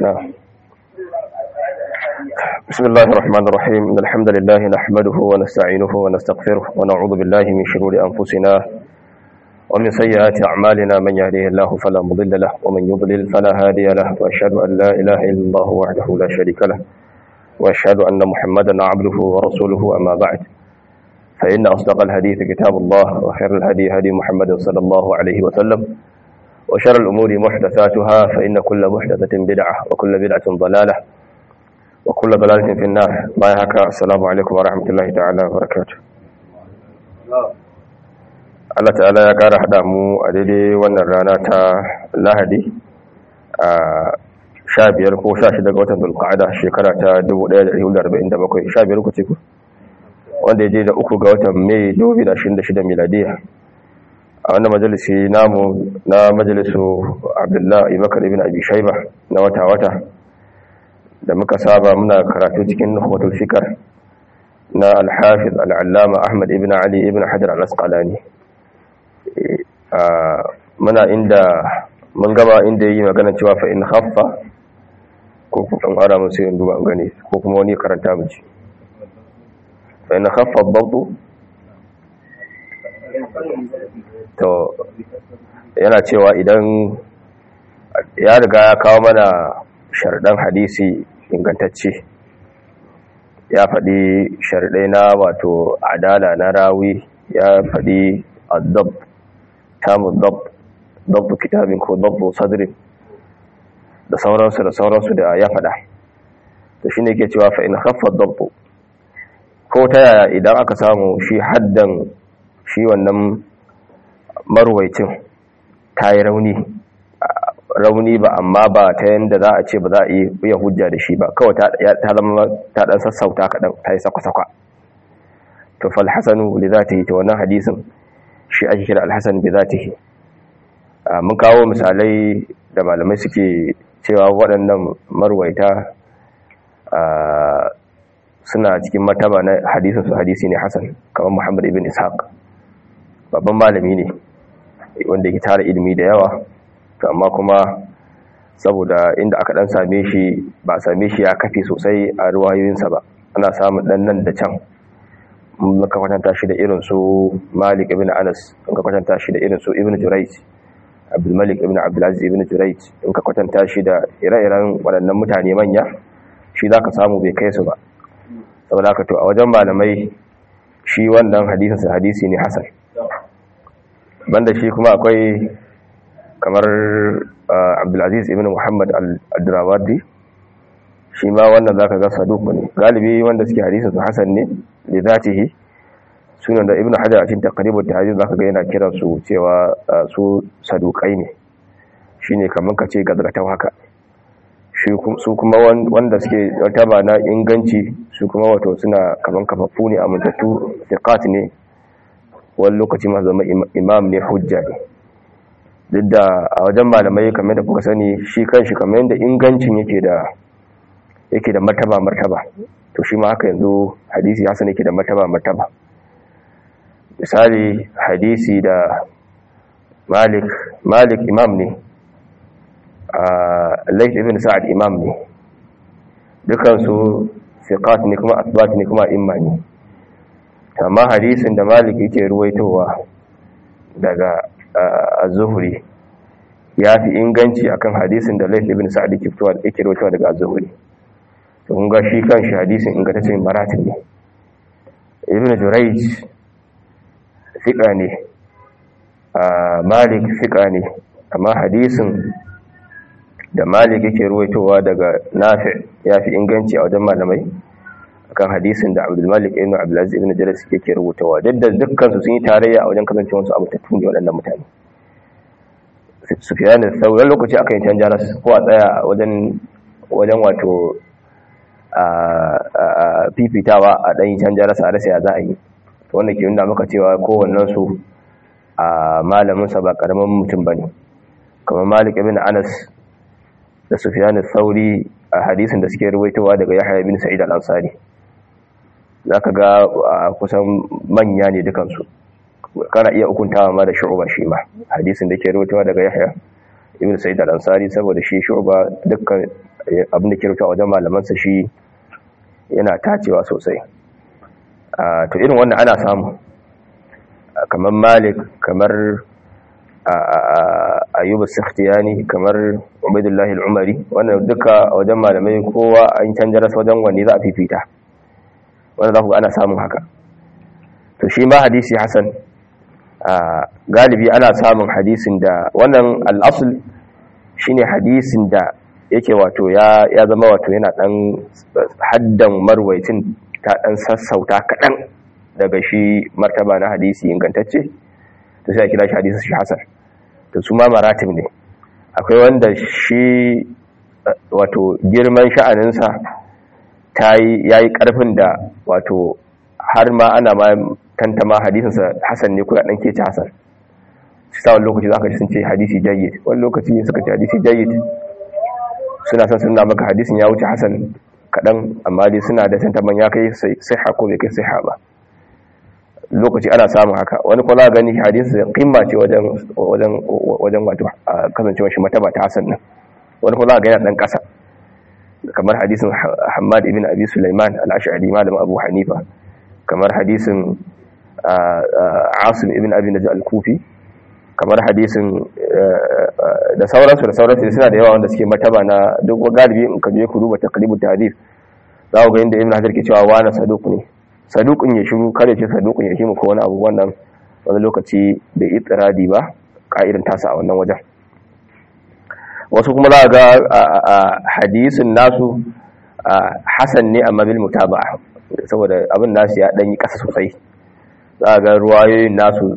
نعم بسم الله الرحمن الرحيم إن الحمد لله نحمده ونستعينه ونستغفره ونعوذ بالله من شرور أنفسنا ومن سيئات أعمالنا من يهده الله فلا مضل له ومن يضلل فلا هادي له وأشهد أن لا إله إلا الله وحده لا شريك له وأشهد أن محمدا عبده ورسوله أما بعد فإن أصدق الحديث كتاب الله وخير الهدي هدي محمد صلى الله عليه وسلم وشر الأمور محدثاتها فإن كل محدثة بدعة وكل بدعة ضلالة وكل ضلالة في النار ما يهكا السلام عليكم ورحمة الله تعالى وبركاته Allah ta'ala ya ƙara haɗa mu a daidai wannan rana ta lahadi a sha biyar ko sha shida ga watan dulƙa'ada shekara ta 1447 sha biyar ku ce ku wanda ya je da uku ga watan mai 2026 miladiya a wannan majalisi namu na majalisu abdullahi bakar ibn abi shaiba na wata-wata da muka saba muna karatu cikin nuhwatul fikar na alhafiz al'allama ahmad ibn ali ibn hajar al-asqalani muna inda mun gaba inda yi magana cewa fa in haffa ko kuma ara mun sai duba gani ko kuma wani karanta mu ci fa in haffa dabtu to yana cewa idan ya riga ya kawo mana sharɗan hadisi ingantacce ya faɗi sharɗai na wato adala na rawi ya faɗi adab tamun dab dabu kitabin ko dabu sadrin da sauransu da sauransu da ya faɗa to shi ne ke cewa fa'in haffar dabu ko ta yaya idan aka samu shi haddan shi wannan marwaicin ta yi rauni rauni ba amma ba ta yadda za a ce ba za a iya hujja da shi ba kawai ta zama ta dan sassauta kaɗan ta yi sakwa-sakwa to falhassanu li za ta yi ta wannan hadisin shi ake kira alhassan bi za ta yi mun kawo misalai da malamai suke cewa waɗannan marwaita suna cikin mataba na hadisin su hadisi ne hassan kamar muhammad ibn ishaq babban malami ne wanda ke tara ilimi da yawa to amma kuma saboda inda aka dan same shi ba same shi ya kafe sosai a ruwayoyinsa ba ana samun dan nan da can muka kwatanta shi da irin su Malik ibn Anas muka kwatanta shi da irin su Ibn Jurayj Abdul Malik ibn Abdul Aziz ibn Jurayj muka kwatanta shi da ire-iren waɗannan mutane manya shi zaka samu bai kai su ba saboda haka to a wajen malamai shi wannan hadisin sa hadisi ne hasan banda shi kuma akwai kamar abdulaziz ibn muhammad al-durawardi shi ma wannan zaka ga saduku ne galibi wanda suke hadisin su hasan ne da zatihi sunan da ibn hajar a cikin taqribut tahdhib zaka ga yana kiran su cewa su sadukai ne shine kaman kace gazgatan haka shi su kuma wanda suke taba na inganci su kuma wato suna kaman kafafu ne a mutattu thiqat ne wani lokaci ma zama imam ne hujja ne duk da a wajen malamai kamar da kuka sani shi kanshi kamar yadda ingancin yake da yake da martaba martaba to shi ma haka yanzu hadisi hasan yake da martaba martaba misali hadisi da malik malik imam ne a laif ibn sa'ad imam ne dukansu siqat ne kuma asbat ne kuma imma ne amma hadisin da malik yake ruwaitowa daga az-zuhri ya fi inganci akan hadisin da Layth ibn Sa'd yake fitowa yake rawaitowa daga az-zuhri to kun ga shi kanshi hadisin ingantaccen maratib ne ibn Jurayj fiqa ne Malik fiqa ne amma hadisin da Malik yake ruwaitowa daga Nafi' ya fi inganci a wajen malamai akan hadisin da Abdul Malik ibn Abdul Aziz ibn Jarir yake rubutawa duk da dukkan su sun yi tarayya a wajen kasancewar su abu ta tuni waɗannan mutane Sufyan al-Thawri lokaci aka yi canja ras ko a tsaya wajen wajen wato a fifitawa a dan yi canja ras a rasa ya za a yi wanda ke nuna maka cewa kowannen su a malamin sa ba karamin mutum bane kamar Malik ibn Anas da Sufyan al-Thawri a hadisin da suke ruwaitowa daga Yahya ibn Sa'id al-Ansari za ka ga kusan manya ne dukansu kana iya hukuntawa ma da shu'uba shi ma hadisin da ke rubutawa daga yahya ibn sa'id al-ansari saboda shi shu'ba dukkan abin da ke rubuta wajen malamansa shi yana tacewa sosai to irin wannan ana samu kamar malik kamar ayyub as-sakhtiyani kamar ubaydullah al-umari wannan duka a wajen malamai kowa an canja rasa wajen wanne za a fifita wanda za ku ga ana samun haka to shi ma hadisi hasan galibi ana samun hadisin da wannan al-asl shine hadisin da yake wato ya ya zama wato yana dan haddan marwaitin ta dan sassauta kadan daga shi martaba na hadisi ingantacce to sai a kira shi hadisi shi hasan to su ma maratib ne akwai wanda shi wato girman sha'aninsa ta yi yayi karfin da wato har ma ana ma tantama hadisinsa hasan ne ko ya dan kece hasan sai wani lokaci zaka ji sun ce hadisi jayyid wani lokaci suka ce hadisi jayyid suna son suna maka hadisin ya wuce hasan kadan amma dai suna da tantaman ya kai sai ko bai kai sai ba lokaci ana samun haka wani kuma za gani hadisi kimma ce wajen wajen wajen wato kasancewar shi mataba ta hasan nan wani kuma za ga yana dan kasa kamar hadisin Hammad ibn Abi Sulaiman al-Ash'ari malam Abu Hanifa kamar hadisin Asim ibn Abi Najih al-Kufi kamar hadisin da sauransu da sauransu suna da yawa wanda suke mataba na duk galibi in ka je ku duba taqribut tahdith za ku ga inda Ibn Hajar ke cewa wani saduq ne saduqun ya shiru kare ce saduqun ya shimu ko wani abu wannan wani lokaci bai itiradi ba ka'idan tasa a wannan wajen wasu kuma za ga hadisin nasu hasan ne amma bil mutaba'a saboda abin nasu ya dan yi kasa sosai za ga ruwayoyin nasu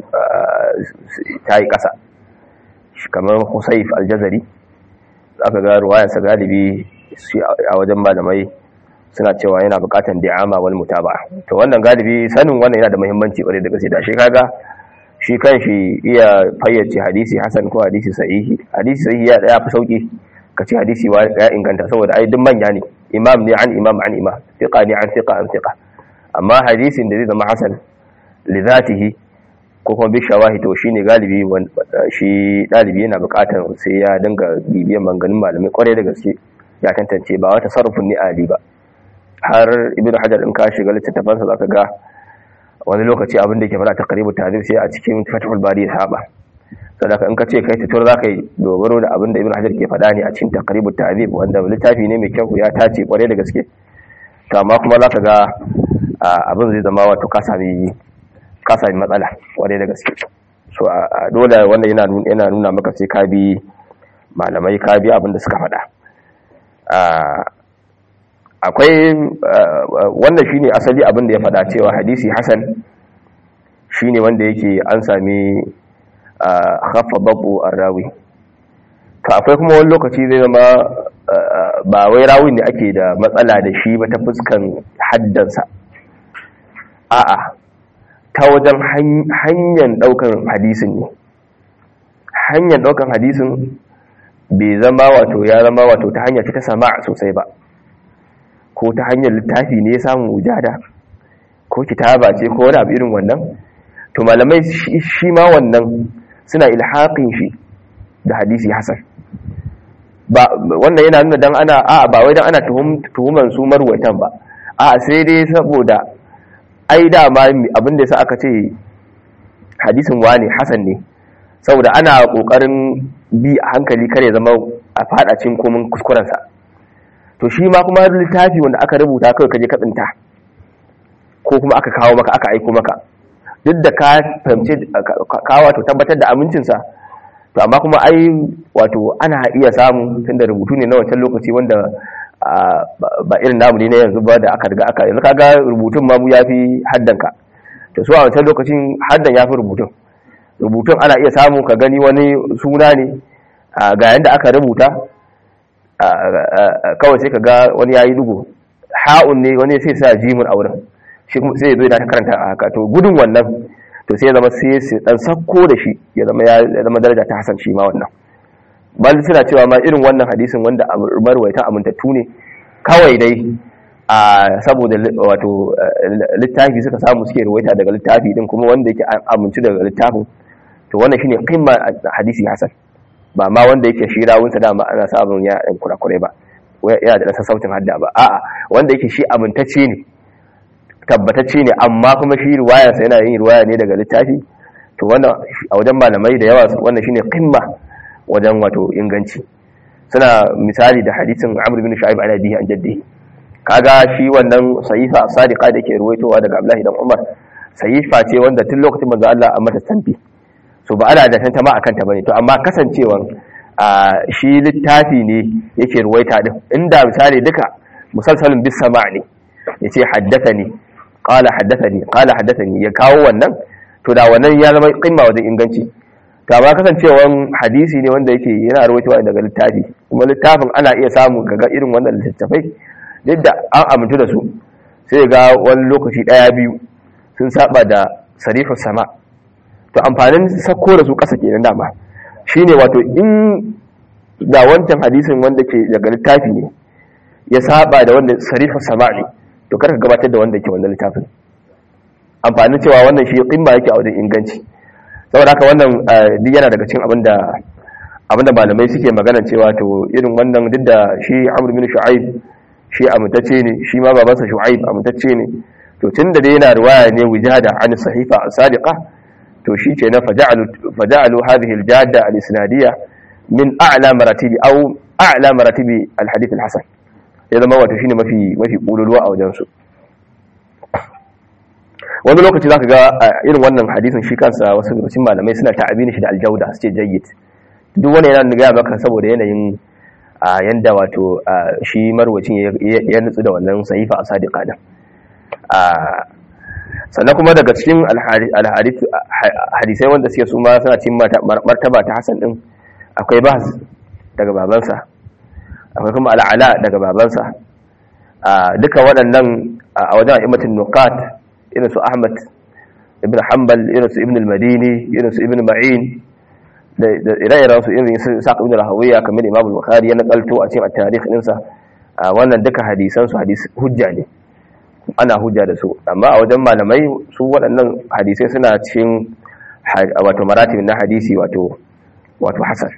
ta yi kasa kamar Husayf al-Jazari aka ga ruwayarsa galibi a wajen malamai suna cewa yana bukatan da'ama wal mutaba'a to wannan galibi sanin wannan yana da muhimmanci kwarai da gaske da shi kaga shi kanshi iya fayyace hadisi hasan ko hadisi sahihi hadisi sahihi ya daya fi sauki kace hadisi ya inganta saboda ai duk manya ne imam ne an imam an imam thiqa ne an thiqa an thiqa amma hadisin da zai zama hasan li zatihi ko kuma bi shawahi to shine galibi shi dalibi yana bukatar sai ya dinga bibiyan manganin malamai kwarai da gaske ya tantance ba wata sarrufin ni ali ba har ibn hajar in ka shiga littattafansa zaka ga wani lokaci abin da ke fara taqribu tahdhib sai a cikin fathul bari ya saba sadaka in ka ce kai tutur zaka yi dogaro da abin da ibn hajar ke faɗa ne a cikin taqribu tahdhib wanda littafi ne mai kyau ya tace kware da gaske to amma kuma zaka ga abin zai zama wato ka sami ka sami matsala kware da gaske so dole wanda yana yana nuna maka sai ka bi malamai ka bi abin da suka faɗa akwai wanda shine asali abin da ya faɗa cewa hadisi hasan shine wanda yake an sami khaffa babu rawi to akwai kuma wani lokaci zai zama ba wai rawin ne ake da matsala da shi ba ta fuskan haddansa a'a ta wajen hanyar daukan hadisin ne hanyar daukan hadisin bai zama wato ya zama wato ta hanyar ta sama sosai ba ko ta hanyar littafi ne ya samu wujada ko kitaba ce ko wani abu irin wannan to malamai shi ma wannan suna ilhaƙin shi da hadisi hasan ba wannan yana nuna dan ana a ba wai dan ana tuhuman su marwatan ba a sai dai saboda ai dama abin da yasa aka ce hadisin wani hasan ne saboda ana kokarin bi a hankali kare zama a fadacin komin kuskurensa to shi ma kuma littafi wanda aka rubuta kawai kaje ka tsinta ko kuma aka kawo maka aka aiko maka duk da ka fahimci ka wato tabbatar da amincinsa to amma kuma ai wato ana iya samu tunda rubutu ne na wancan lokaci wanda ba irin namu ne na yanzu ba da aka riga aka yanzu kaga rubutun ma mu yafi haddanka to su a wancan lokacin haddan yafi rubutun rubutun ana iya samu ka gani wani suna ne ga yanda aka rubuta kawai sai ka ga wani yayi dugo ha'un ne wani sai sa jimin a wurin sai ya zo yana ta karanta a haka to gudun wannan to sai ya zama sai su dan sakko da shi ya zama ya zama daraja ta hasan shi ma wannan bal suna cewa ma irin wannan hadisin wanda marwaita amintattu ne kawai dai a saboda wato littafi suka samu suke ruwaita daga littafi din kuma wanda yake amince daga littafin to wannan shine qimma hadisi hasan ba ma wanda yake shi rawunsa dama ana samun ya ɗan kurakurai ba yana da ɗan sautin hadda ba a'a wanda yake shi amintacce ne tabbatacce ne amma kuma shi ruwayarsa yana yin ruwaya ne daga littafi to wannan a wajen malamai da yawa wannan shine qimma wajen wato inganci suna misali da hadisin Amr bin Shu'aib an abihi an jaddi kaga shi wannan sahifa sadiqa da ke ruwaitowa daga Abdullahi dan Umar sahifa ce wanda tun lokacin manzo Allah a mata tambi so ba ana da tantama akan ta bane to amma kasancewan shi littafi ne yake ruwaita din inda misali duka musalsalin bis sama' ne yace haddathani qala haddathani qala haddathani ya kawo wannan to da wannan ya zama qimma wajen inganci to amma kasancewan hadisi ne wanda yake yana ruwaitowa daga littafi kuma littafin ana iya samu ga irin wannan littattafai duk da an amintu da su sai ga wani lokaci daya biyu sun saba da sarifin sama to amfanin sako da su kasa kenan dama shine wato in da wancan hadisin wanda ke daga littafi ne ya saba da wanda sarifin sama ne to karka gabatar da wanda ke wannan littafin amfanin cewa wannan shi kimma yake a wajen inganci saboda haka wannan duk yana daga cikin abinda abinda malamai suke magana cewa to irin wannan duk da shi Amr bin Shu'aib shi amintacce ne shi ma babansa Shu'aib amintacce ne to tunda dai yana riwaya ne wijada an sahifa sadiqa to shi ke na faja'alu faja'alu hadhihi al-jadda al-isnadiyya min a'la maratibi aw a'la maratibi al-hadith al-hasan ya zama wato shine mafi mafi kululuwa a wajen su wani lokaci zaka ga irin wannan hadisin shi kansa wasu lokacin malamai suna ta'abini shi da aljauda su ce jayyid duk wani yana gaya maka saboda yanayin yanda wato shi marwacin ya nutsu da wannan sahifa a sadiqa din sannan kuma daga cikin hadisai wanda suke su ma suna cikin martaba ta hasan din akwai bahz daga babansa akwai kuma al'ala daga babansa duka waɗannan a wajen a'immatin nuqat irin su Ahmad ibn Hanbal irin su Ibn al-Madini irin su Ibn Ma'in da ire-iren su irin su Sa'd ibn Rahawiya kamar Imam al-Bukhari ya nakalto a cikin at-tarikh ɗinsa wannan duka hadisan su hadis hujja ne ana hujja da su amma a wajen malamai su waɗannan hadisai suna cikin wato maratib na hadisi wato wato hasan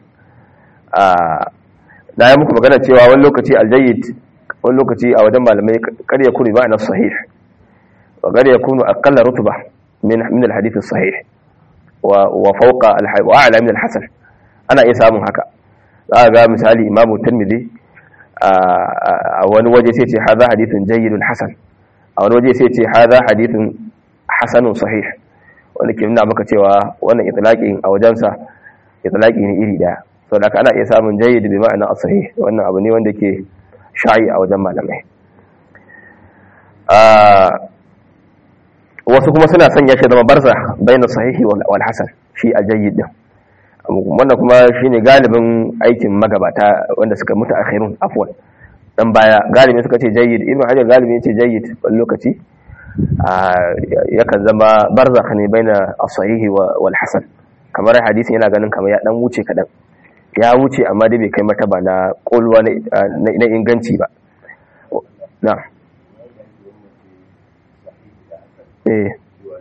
na yi muku magana cewa wani lokaci aljayyid wani lokaci a wajen malamai kar ya kuri ma'ana sahih وقد يكون أقل رتبة من من الحديث الصحيح وفوق وأعلى من الحسن أنا إسام هكا هذا مثالي إمام الترمذي أول وجه سيتي هذا حديث جيد حسن أول وجه سيتي هذا حديث حسن صحيح ولكن muna maka cewa wannan itlaqin a wajensa itlaqi ne iri daya saboda ana iya samun jayyid bi ma'ana as-sahih wannan abu ne wanda ke sha'i a wajen malamai wasu kuma suna sanya shi zama barza bayan sahihi wal hasan shi aljayyid din wannan kuma shine galibin aikin magabata wanda suka mutu akhirun afwan dan baya galibi suka ce jayyid ibn hajar galibi ya ce jayyid wani lokaci yakan zama barza ne baina as-sahihi wal hasan kamar hadisin yana ganin kamar ya dan wuce kadan ya wuce amma dai bai kai martaba na kolwa na inganci ba na'am eh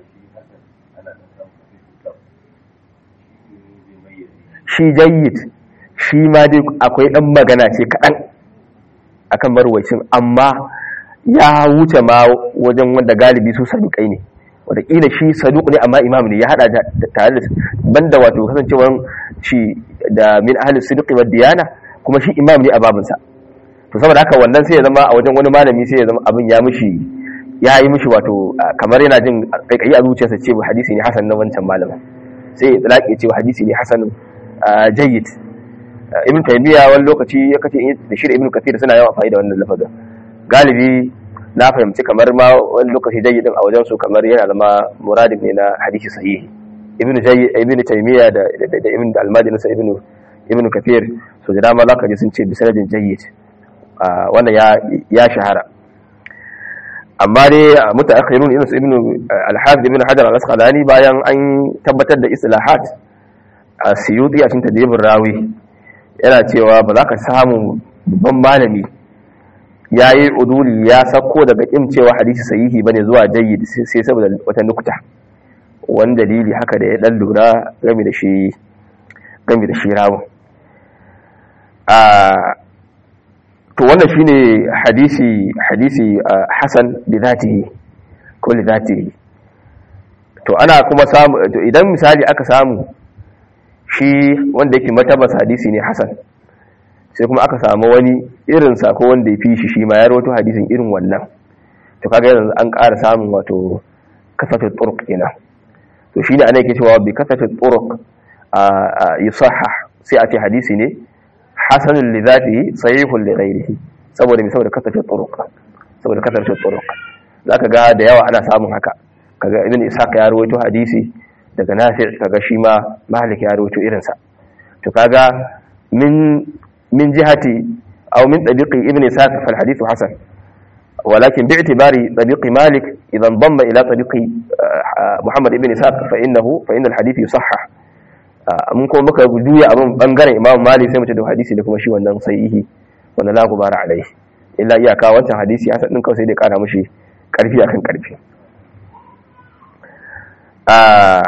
shi jayyid shi ma dai akwai dan magana ce kaɗan akan marwacin amma ya wuce ma wajen wanda galibi su saduƙai ne wataƙila shi saduƙ ne amma imam ne ya haɗa tare da banda wato kasancewar shi da min ahalin saduƙi wa diyana kuma shi imam ne a babinsa to saboda haka wannan sai ya zama a wajen wani malami sai ya zama abin ya mishi ya yi mishi wato kamar yana jin kaikayi a zuciyarsa cewa hadisi ne hasan na wancan malamin sai ya tsalaƙe cewa hadisi ne hasan jayyid ibn taymiya wani lokaci ya kace da shi da ibn kathir suna yawan amfani da wannan lafazin galibi na fahimci kamar ma wani lokaci jayyidin a wajen su kamar yana zama muradin ne na hadisi sahihi ibn jayyid ibn taymiya da da ibn al-madini sa ibn ibn kathir so da dama zaka ji sun ce bi sanadin jayyid wannan ya ya shahara amma dai mutaakhirun irin su ibn al-hafiz ibn hajar al-asqalani bayan an tabbatar da istilahat a siyuti a cikin tadribin rawi yana cewa ba za ka samu babban malami ya yi uduli ya sako daga kin cewa hadisi sahihi bane zuwa jayyid sai saboda wata nukta wani dalili haka da ya dan lura game da shi game da shi rawun to wannan shine hadisi hadisi hasan bi zatihi ko li zatihi to ana kuma samu to idan misali aka samu shi wanda yake matabas hadisi ne hasan sai kuma aka samu wani irin sa ko wanda ya fi shi shi ma ya rawaito hadisin irin wannan to kaga yanzu an ƙara samun wato kasatul turuq kenan to shine ana yake cewa bi kasatul turuq a yusahha sai a ce hadisi ne hasanun li zatihi sahihun li ghairihi saboda me saboda kasatul turuq saboda kasatul turuq zaka ga da yawa ana samun haka kaga ibn ishaq ya rawaito hadisi daga nafi' kaga shi ma malik ya rawaito irin sa to kaga min min jihati aw min tabiqi ibn ishaq fal hadithu hasan ولكن باعتبار طريق مالك إذا انضم إلى طريق محمد بن إسحاق فإنه فإن الحديث يصحح mun kuma muka juya abin bangaren imam malik sai mu ce da hadisi da kuma shi wannan sahihi wannan la gubara alai illa iyaka wancan hadisi hasan din kawai sai dai kara mushi karfi akan karfi a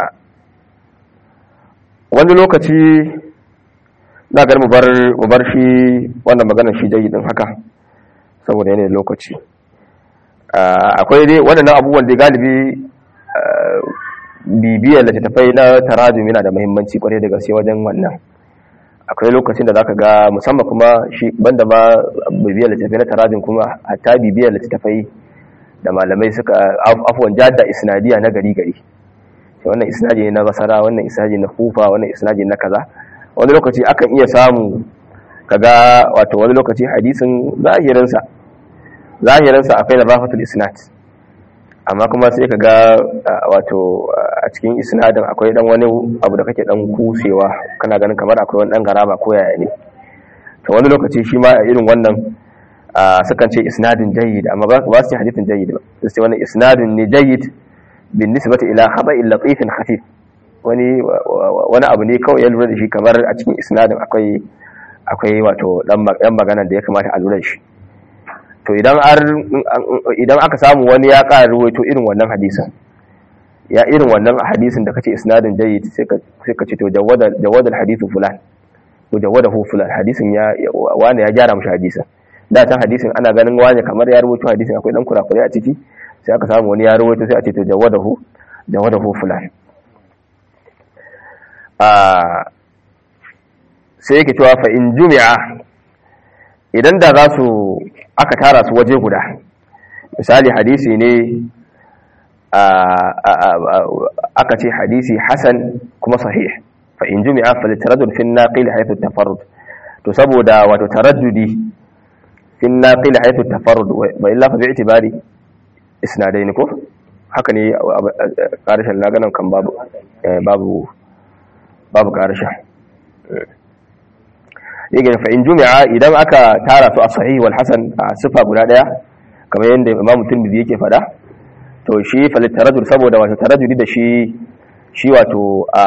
wani lokaci na ga mu bar mu bar shi wannan maganar shi jayi din haka saboda yanayin lokaci akwai dai waɗannan abubuwan da galibi bibiyar littattafai na tarajum yana da muhimmanci kwarai da gaske wajen wannan akwai lokacin da zaka ga musamman kuma shi banda ma bibiyar littattafai na tarajum kuma hatta bibiyar littattafai da malamai suka afuwan jadda isnadiya na gari gari wannan isnadi ne na basara wannan isnadi na kufa wannan isnadi na kaza wani lokaci akan iya samu kaga wato wani lokaci hadisin zahirinsa zahirinsa akwai da rafatul isnad amma kuma sai ka ga wato a cikin isnadin akwai dan wani abu da kake dan kusewa kana ganin kamar akwai wani dan garaba ko yaya ne to wani lokaci shi ma a irin wannan sukan ce isnadin jayyid amma ba su ce hadithin jayyid ba sai wannan isnadin ne jayyid bin nisbati ila khaba'in latifin khafif wani wani abu ne kawai ya lura da shi kamar a cikin isnadin akwai akwai wato dan magana da ya kamata a lura da shi to idan idan aka samu wani ya ƙara ruwaito irin wannan hadisin ya irin wannan hadisin da kace isnadin jayyid sai ka sai ka ce to jawada jawada hadithu fulan to jawadahu fulan hadisin ya wani ya gyara mushi hadisin da ta hadisin ana ganin wani kamar ya rubuto hadisin akwai dan kurakure a ciki sai aka samu wani ya rubuto sai a ce to jawadahu jawadahu fulan a sai yake cewa fa in jumi'a idan da za su aka tara su waje guda misali hadisi ne aka ce hadisi hasan kuma sahih fa in jumi'a fa litaraddud fi an-naqil haythu at-tafarrud to saboda wato taraddudi fi an-naqil haythu at-tafarrud wa illa fa bi'tibari isnadain ko haka ne karshen na ganin kan babu babu babu karshen yake fa in jumi'a idan aka tara su a sahih wal hasan a sifa guda daya kamar yadda imamu tirmidhi yake fada to shi falit tarajul saboda wato tarajuli da shi shi wato a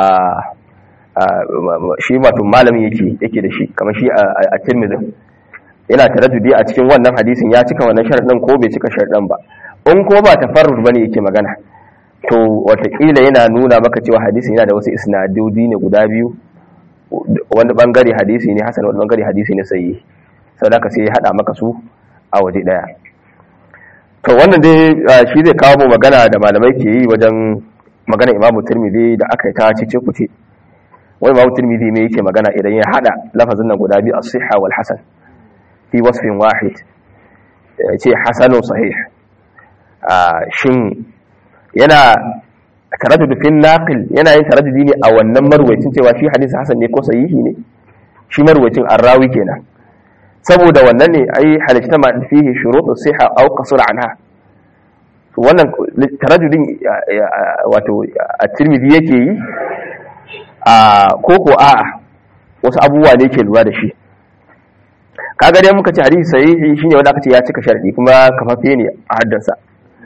shi wato malami yake yake da shi kamar shi a tirmidhi yana tarajuli a cikin wannan hadisin ya cika wannan sharadin ko bai cika sharadin ba in ko ba tafarrud bane yake magana to watakila yana nuna maka cewa hadisin yana da wasu isnadodi ne guda biyu wani bangare hadisi ne hasan wani bangare hadisi ne sayi sau da ka sai ya hada maka su a waje daya to wannan dai shi zai kawo mu magana da malamai ke yi wajen magana imamu turmidi da aka yi ta cice kuce wani imamu turmidi ne yake magana idan ya hada lafazin nan guda biyu as-sihha wal hasan fi wasfin wahid ya ce hasanun sahih shin yana taraddud fil naqil yana yin taraddudi ne a wannan marwayacin cewa shi hadisi hasan ne ko sahihi ne shi marwayacin arrawi kenan saboda wannan ne ai halitta ma fihi shurutus siha aw qasur anha wannan taraddudin wato at-tirmidhi yake yi a koko a'a wasu abubuwa ne ke lura da shi kaga dai muka ce hadisi sahihi shine wanda aka ce ya cika sharadi kuma kafafe ne a haddansa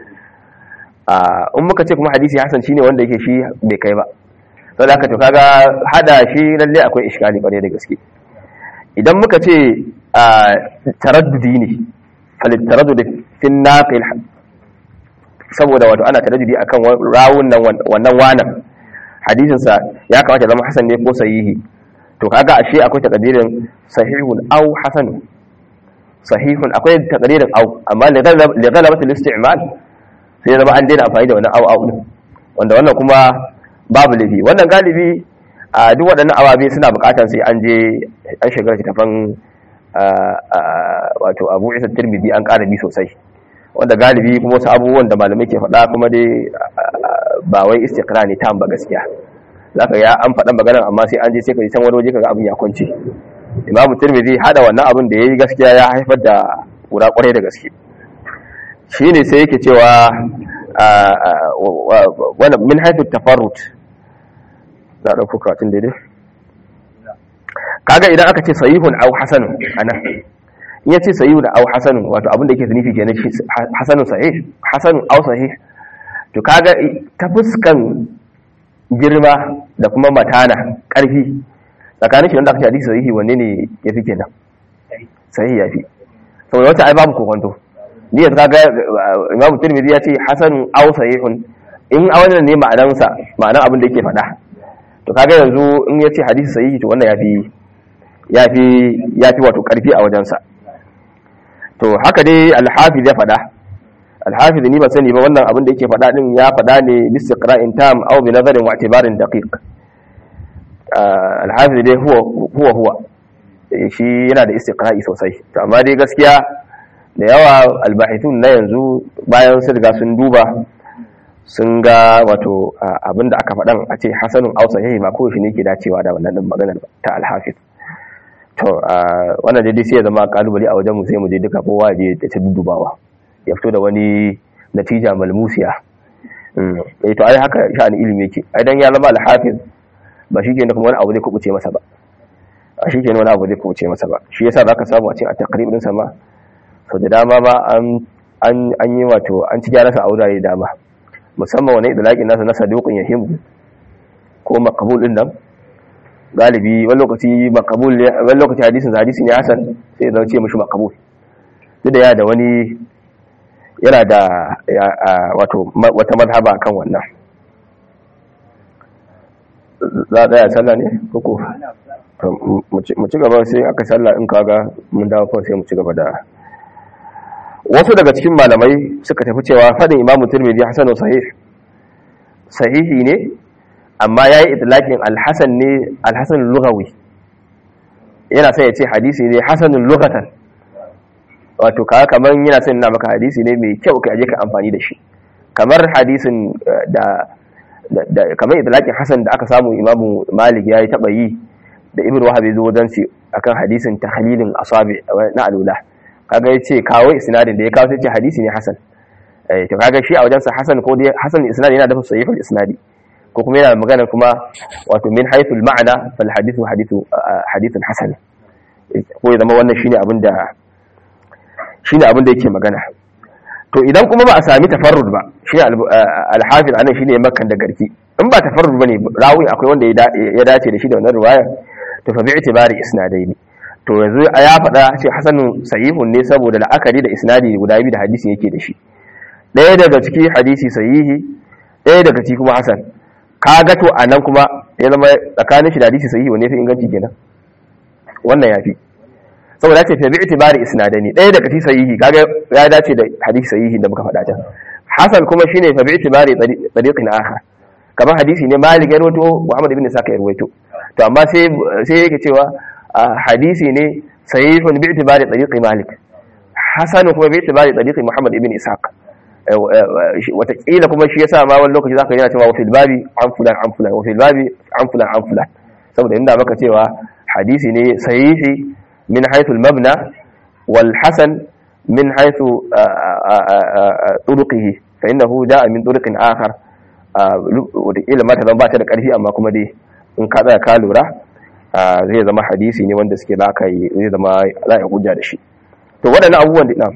in muka ce kuma hadisi hasan shine wanda yake shi bai kai ba saboda haka to kaga hada shi lalle akwai iskali bare da gaske idan muka ce taraddudi ne falit taraddudi fi naqil saboda wato ana taraddudi akan rawun nan wannan wanan hadisin sa ya kamata zama hasan ne ko sahihi to kaga ashe akwai takadirin sahihun aw hasanun sahihun akwai takadirin aw amma li ghalabati al-isti'mal sai zama an daina amfani da wannan aw aw din wanda wannan kuma babu lafi wannan galibi a duk waɗannan awabe suna buƙatar sai an je an shiga tafan wato abu isa tirmidhi an ƙara bi sosai wanda galibi kuma wasu abubuwan da malamai ke faɗa kuma dai ba wai istiqra ne ta ba gaskiya zaka ya an faɗa maganar amma sai an je sai ka ji can wani waje kaga abin ya kwance imamu tirmidhi hada wannan abin da yayi gaskiya ya haifar da kura kwarai da gaske shine sai yake cewa wannan min haythu tafarrut za a ɗauko karatun daidai kaga idan aka ce sahihun au hasanun anan in ya ce sahihun au hasanun wato abin da yake nufi kenan shi hasanun sahih hasanun au sahih to kaga ta fuskan girma da kuma matana ƙarfi tsakanin shi wanda aka ce hadisi sahihi wanne ne ya fi kenan sahih ya fi saboda wata ai babu kokonto ni yanzu kaga imam tirmidhi ya ce hasanun au sahihun in a wannan ne ma'anansa ma'anan abin da yake faɗa to kaga yanzu in ya ce hadisi sahihi to wannan yafi yafi yafi wato karfi a wajensa to haka dai al-hafiz ya fada al-hafiz ni ba sani ba wannan abin da yake fada din ya fada ne bi istiqra'in tam aw bi nazarin wa i'tibarin daqiq al-hafiz dai huwa huwa huwa shi yana da istiqra'i sosai to amma dai gaskiya da yawa al-bahithun na yanzu bayan sun riga sun duba sun ga wato abinda aka faɗan a ce hasanun ausa yayi ma kowace ne ke dacewa da wannan maganar ta alhafiz to wannan dai sai ya zama kalubale a wajen mu sai mu je duka kowa je da ta dudubawa ya fito da wani natija malmusiya eh to ai haka sha'ani ilimi yake ai dan ya zama alhafiz ba shi kenan kuma wani abu zai kubuce masa ba a shi kenan wani abu zai kubuce masa ba shi yasa zaka samu a cikin at-taqrib din sa ma so da dama ma an an yi wato an ci gyararsa a wurare da dama musamman wani idalakin nasa na saduqun yahim ko makabul din nan galibi wani lokaci makabul wani lokaci hadisin hadisi ne hasan sai zai ce mishi makabul duk da ya da wani yana da wato wata mazhaba kan wannan za a tsaya sallah ne koko mu ci gaba sai aka sallah in kaga mun dawo kawai sai mu ci gaba da wasu daga cikin malamai suka tafi cewa fadin imamu turmidi hasanu sahih sahihi ne amma ya yi itilakin alhassan ne alhassan lugawi yana sai ya ce hadisi ne hasanun lugatan wato kaga kamar yana sai na maka hadisi ne mai kyau ka aje ka amfani da shi kamar hadisin da kamar itilakin hasan da aka samu imamu malik ya yi taba yi da ibn wahab ya zo wajen shi akan hadisin tahlilin asabi na alula kaga yace kawo isnadin da ya kawo sai ce hadisi ne hasan eh to kaga shi a wajen sa hasan ko dai hasan isnadi yana da sahihul isnadi ko kuma yana magana kuma wato min haythu al ma'na fal hadithu hadithu hadithun hasan ko ya zama wannan shine abin da shine abin da yake magana to idan kuma ba a sami tafarrud ba shi al hafiz anan shine makkan da garki in ba tafarrud bane rawi akwai wanda ya dace da shi da wannan riwaya to fa bi itibari isnadaini to yanzu a ya faɗa ce hasanun sahihun ne saboda la'akari da isnadi guda biyu da hadisi yake da shi ɗaya daga ciki hadisi sahihi ɗaya daga ciki kuma hasan ka ga to a nan kuma ya zama tsakanin shi da hadisi sahihi wanne fi inganci kenan wannan ya fi saboda ce fa bi itibari isnadani ɗaya daga ciki sahihi kaga ya dace da hadisi sahihi da muka faɗa can hasan kuma shine fa bi itibari tariqin akhar kamar hadisi ne malik ya rawaito muhammad ibn saka ya rawaito to amma sai sai yake cewa hadisi ne sahihun bi itibari tariqi malik hasan kuma bi itibari tariqi muhammad ibn ishaq watakila kuma shi yasa ma wani lokaci zaka yana cewa wa fil babi an fulan an fulan wa fil babi an fulan an fulan saboda inda maka cewa hadisi ne sahihi min haythu al mabna wal hasan min haythu turuqihi fa innahu da'a min turuqin akhar watakila ma ta zama ba ta da karfi amma kuma dai in ka tsaya ka lura zai zama hadisi ne wanda suke za ka yi zai zama za a hujja da shi to waɗannan abubuwan da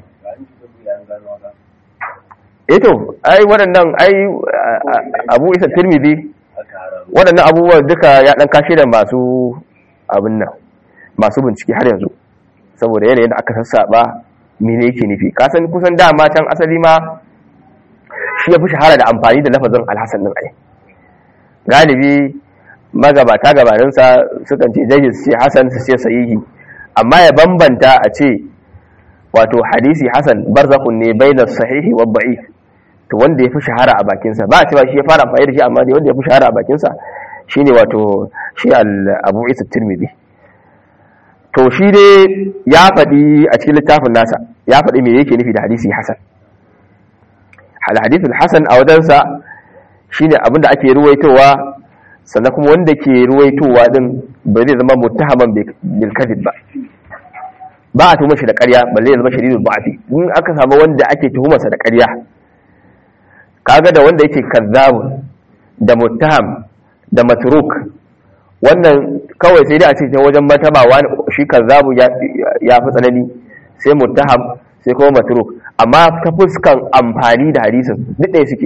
eh to ai waɗannan ai abu isa tirmidhi waɗannan abubuwan duka ya ɗan kashe da masu abin nan masu bincike har yanzu saboda yanayin da aka sassaba mene yake nufi kasan kusan dama can asali ma shi ya fi shahara da amfani da lafazin alhassan din ai galibi magabata gabaninsa sukan ce jayyid su ce hasan su ce sahihi amma ya bambanta a ce wato hadisi hasan barzakhun ne bainas sahihi wa da'if to wanda ya fi shahara a bakinsa ba a cewa shi ya fara amfani da shi amma dai wanda ya fi shahara a bakinsa shine wato shi al-abu isa tirmidhi to shi dai ya faɗi a cikin littafin nasa ya faɗi me yake nufi da hadisi hasan hal hadithul hasan a wajensa shine abinda ake ruwaitowa sannan kuma wanda ke ruwaitowa din ba zai zama muttahaman bil kadhib ba ba a tuhumar shi da ƙarya balle ya zama shadidul ba'fi in aka samu wanda ake tuhumarsa da ƙarya kaga da wanda yake kazzab da muttaham da matruk wannan kawai sai dai a ce ta wajen matabawa shi kazzabu ya fi tsanani sai muttaham sai kuma matruk amma ta fuskan amfani da hadisin duk ɗaya suke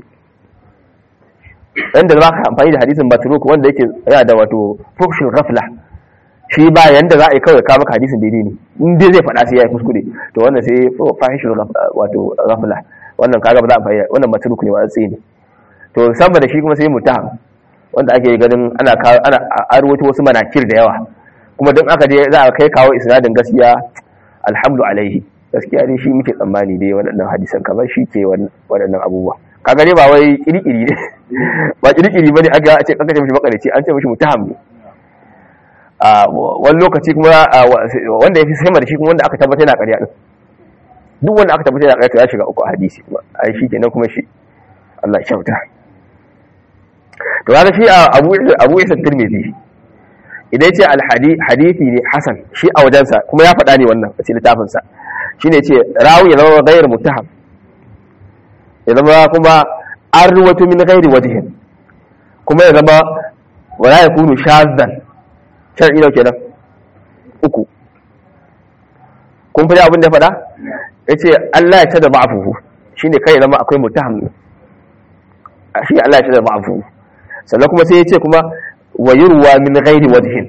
inda za ka amfani da hadisin matruk wanda yake yana da wato fukshin rafla shi ba yanda za a yi kawai kawo maka hadisin daidai ne in dai zai faɗa sai ya yi kuskure to wannan sai fahishin wato rafla wannan kaga ba za a fahimta wannan matruk ne wa tsaye ne to sama da shi kuma sai muttaham wanda ake ganin ana ana arwato wasu manakir da yawa kuma don aka je za a kai kawo isnadin gaskiya alhamdu alaihi gaskiya dai shi muke tsammani dai waɗannan hadisan kamar shi ke waɗannan abubuwa kaga dai ba wai kirkiri ne ba kirkiri bane aga a ce aka ce mishi makarici an ce mishi mutaham ne a wani lokaci kuma wanda ya fi sama da shi kuma wanda aka tabbata yana ƙarya din duk wanda aka tabbata yana ƙarya to ya shiga uku a hadisi kuma ai shi kenan kuma shi Allah ya kyauta to kaga shi Abu Abu Isa Tirmidhi idan ce al-hadisi ne hasan shi a wajensa kuma ya faɗa ne wannan a cikin littafin sa shine ce rawi ya zama ghayr muttaham ya zama kuma an ruwato min ghairi wajhin kuma ya zama wala yakunu shadhan shar'i nau kenan uku kun fi abin da faɗa yace Allah ya tada ba'fuhu shine kai zama akwai muttaham shi Allah ya tada ba'fuhu sannan kuma sai ya ce kuma wa yurwa min ghairi wajhin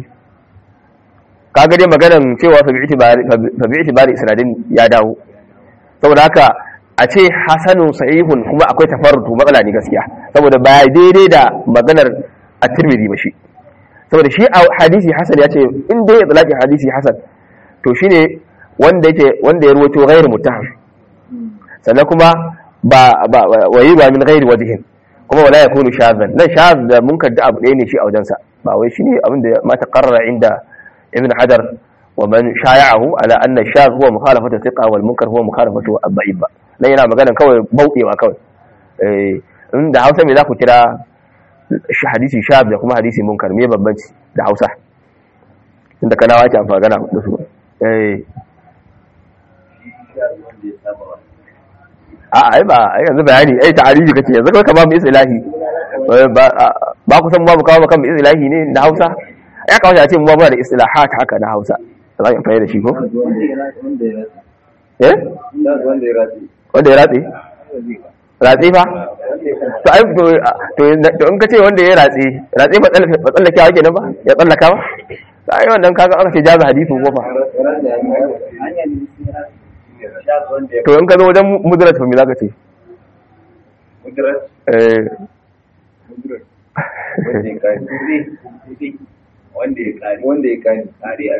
kaga dai maganan cewa fa bi itibari isnadin ya dawo saboda haka a ce hasanun sahihun kuma akwai tafarrutu matsala ne gaskiya saboda ba daidai da maganar at-tirmidhi ba shi saboda shi a hadisi hasan ya ce in dai itlaqi hadisi hasan to shine wanda yake wanda ya ruwato ghairu muttaham sannan kuma ba wa yurwa min ghairi wajhin kuma wala ya kunu shazan nan shaz da munkar da abu ɗaya ne shi a wajensa ba wai shine abin da ma taqarrara inda ibn hajar wa man shaya'ahu ala anna shaz huwa mukhalafatu thiqa wal munkar huwa mukhalafatu ad-da'if ba nan yana magana kawai bauɗewa kawai eh in da Hausa me za ku kira hadisi shaz da kuma hadisi munkar me bambanci da Hausa tunda kana wace amfani gana da su eh a ai ba ai yanzu bayani ai ta'arifi kace yanzu ka ba mu islahi ba ku san babu kawo kan mu islahi ne na Hausa ya kawo a ce mu ba da islahat haka na Hausa za ka fahimta da shi ko eh wanda ya ratse ratse fa to ai to to in ka ce wanda ya ratse ratse ba tsallake wa kenan ba ya tsallaka ba ai wannan kaga aka ce jaza hadisi ko fa to in ka zo wajen mudirat fa me za ka ce eh wanda ya kari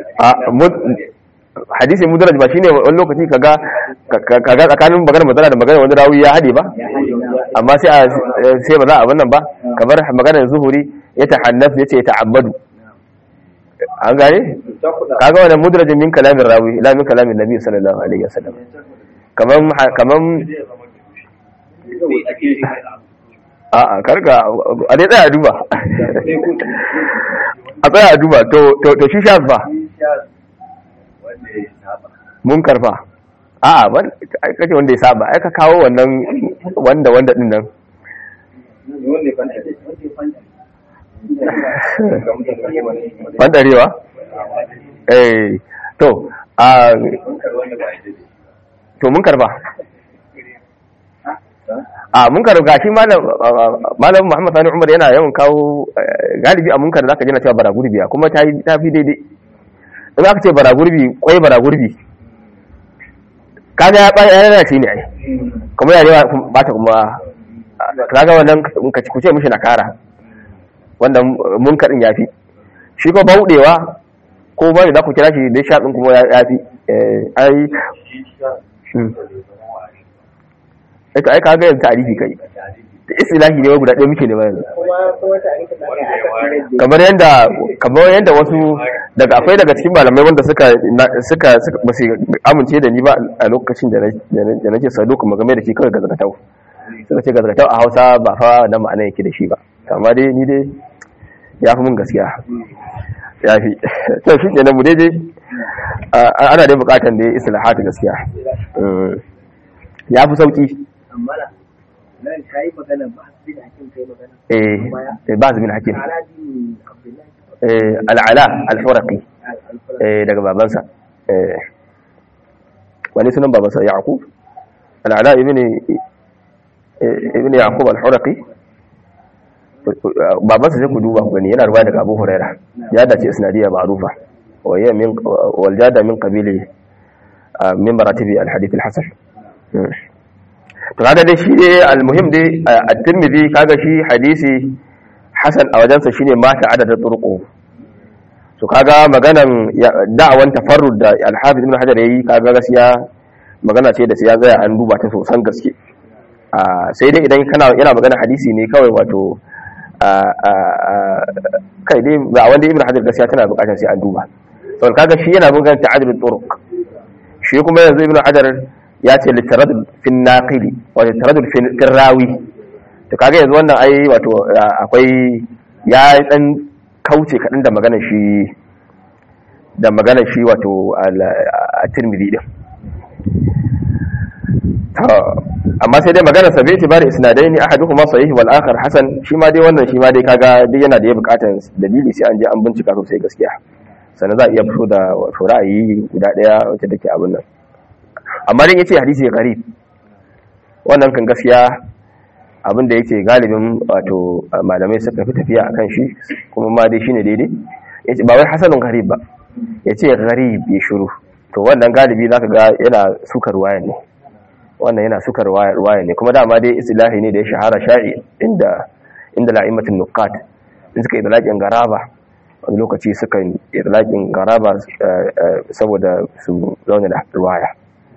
hadisi mudaraj ba shine wani lokaci kaga kaga tsakanin magana magana da magana wani rawi ya hade ba amma sai sai ba za a wannan ba kamar maganar zuhuri ya tahannaf yace ya ta'abbadu an gane kaga wannan mudrajin min kalamin rawi la min kalamin nabi sallallahu alaihi wasallam kaman kaman a a karka a dai tsaya duba a tsaya duba to to to shi shaz fa mun karfa a a ai kace wanda ya saba ai ka kawo wannan wanda wanda din nan bandarewa eh to a to mun karba a munkar gashi malam malam Muhammad Sani Umar yana yawan kawo galibi a munkar zaka ji na cewa bara gurbi kuma ta ta fi daidai in aka ce bara gurbi kwai bara gurbi kaga ya bai yana shi ne ai kuma ya rewa ba ta kuma kaga wannan ka ci kuce mishi na kara wanda munkar din yafi shi ko baudewa ko ba da ku kira shi da shaɗin kuma yafi ai ita ai kaga yanzu tarihi kai da istilahi ne guda ɗaya muke ne yanzu kamar yanda kamar yanda wasu daga akwai daga cikin malamai wanda suka suka ba su amince da ni ba a lokacin da da nake sado kuma game da shi kawai gazakatau suka ce gazakatau a Hausa ba fa na ma'ana yake da shi ba amma dai ni dai ya fi mun gaskiya ya fi to shi ne mu daidai ana dai bukatan da islahatu gaskiya ya fi sauki amma nan ka yi magana ba su bin hakim kai magana eh ba su bin hakim aladi abdullahi eh al'ala al-huraqi eh daga babansa eh wani sunan babansa yaqub al'ala ibn ibn yaqub al-huraqi babansa sai ku duba ku gani yana ruwaya daga Abu Huraira ya dace isnadiyya ma'rufa wa hiya min wal jada min qabili min maratibi al-hadith al-hasan to kaga dai shi dai almuhim dai at-tirmidhi kaga shi hadisi hasan a wajensa shine mata adadin turqu to kaga maganan da'awan tafarrud da al-hafiz ibn hajar yayi kaga gaskiya magana ce da sai ya tsaya an duba ta sosan gaske sai dai idan kana yana magana hadisi ne kawai wato kai dai ba wanda ibn hajar gaskiya tana bukatar sai an duba saboda kaga shi yana magana ta'adudut turuq shi kuma yanzu ibn hajar ya ce littaradul fin naqili wa littaradul fin rawi to kaga yanzu wannan ai wato akwai ya dan kauce kadan da maganar shi da maganar shi wato at-Tirmidhi din to amma sai dai maganar sa bai tibari isnadaini ahaduhuma sahih wal akhar hasan shi ma dai wannan shi ma dai kaga dai yana da ya bukatan dalili sai an je an bincika sosai gaskiya sannan za a iya fito da wato ra'ayi guda daya wacce take abin nan amma dan yace hadisi gharib wannan kan gaskiya abin da yake galibin wato malamai suka fi tafiya akan shi kuma ma dai shine daidai yace ba wai hasanun gharib ba yace gharib ya shiru to wannan galibi zaka ga yana sukar waya ne wannan yana sukar waya ne kuma dama dai istilahi ne da ya shahara sha'i inda inda la'imatul nuqat in suka idlaqin garaba wani lokaci suka idlaqin garaba saboda su zauna da riwaya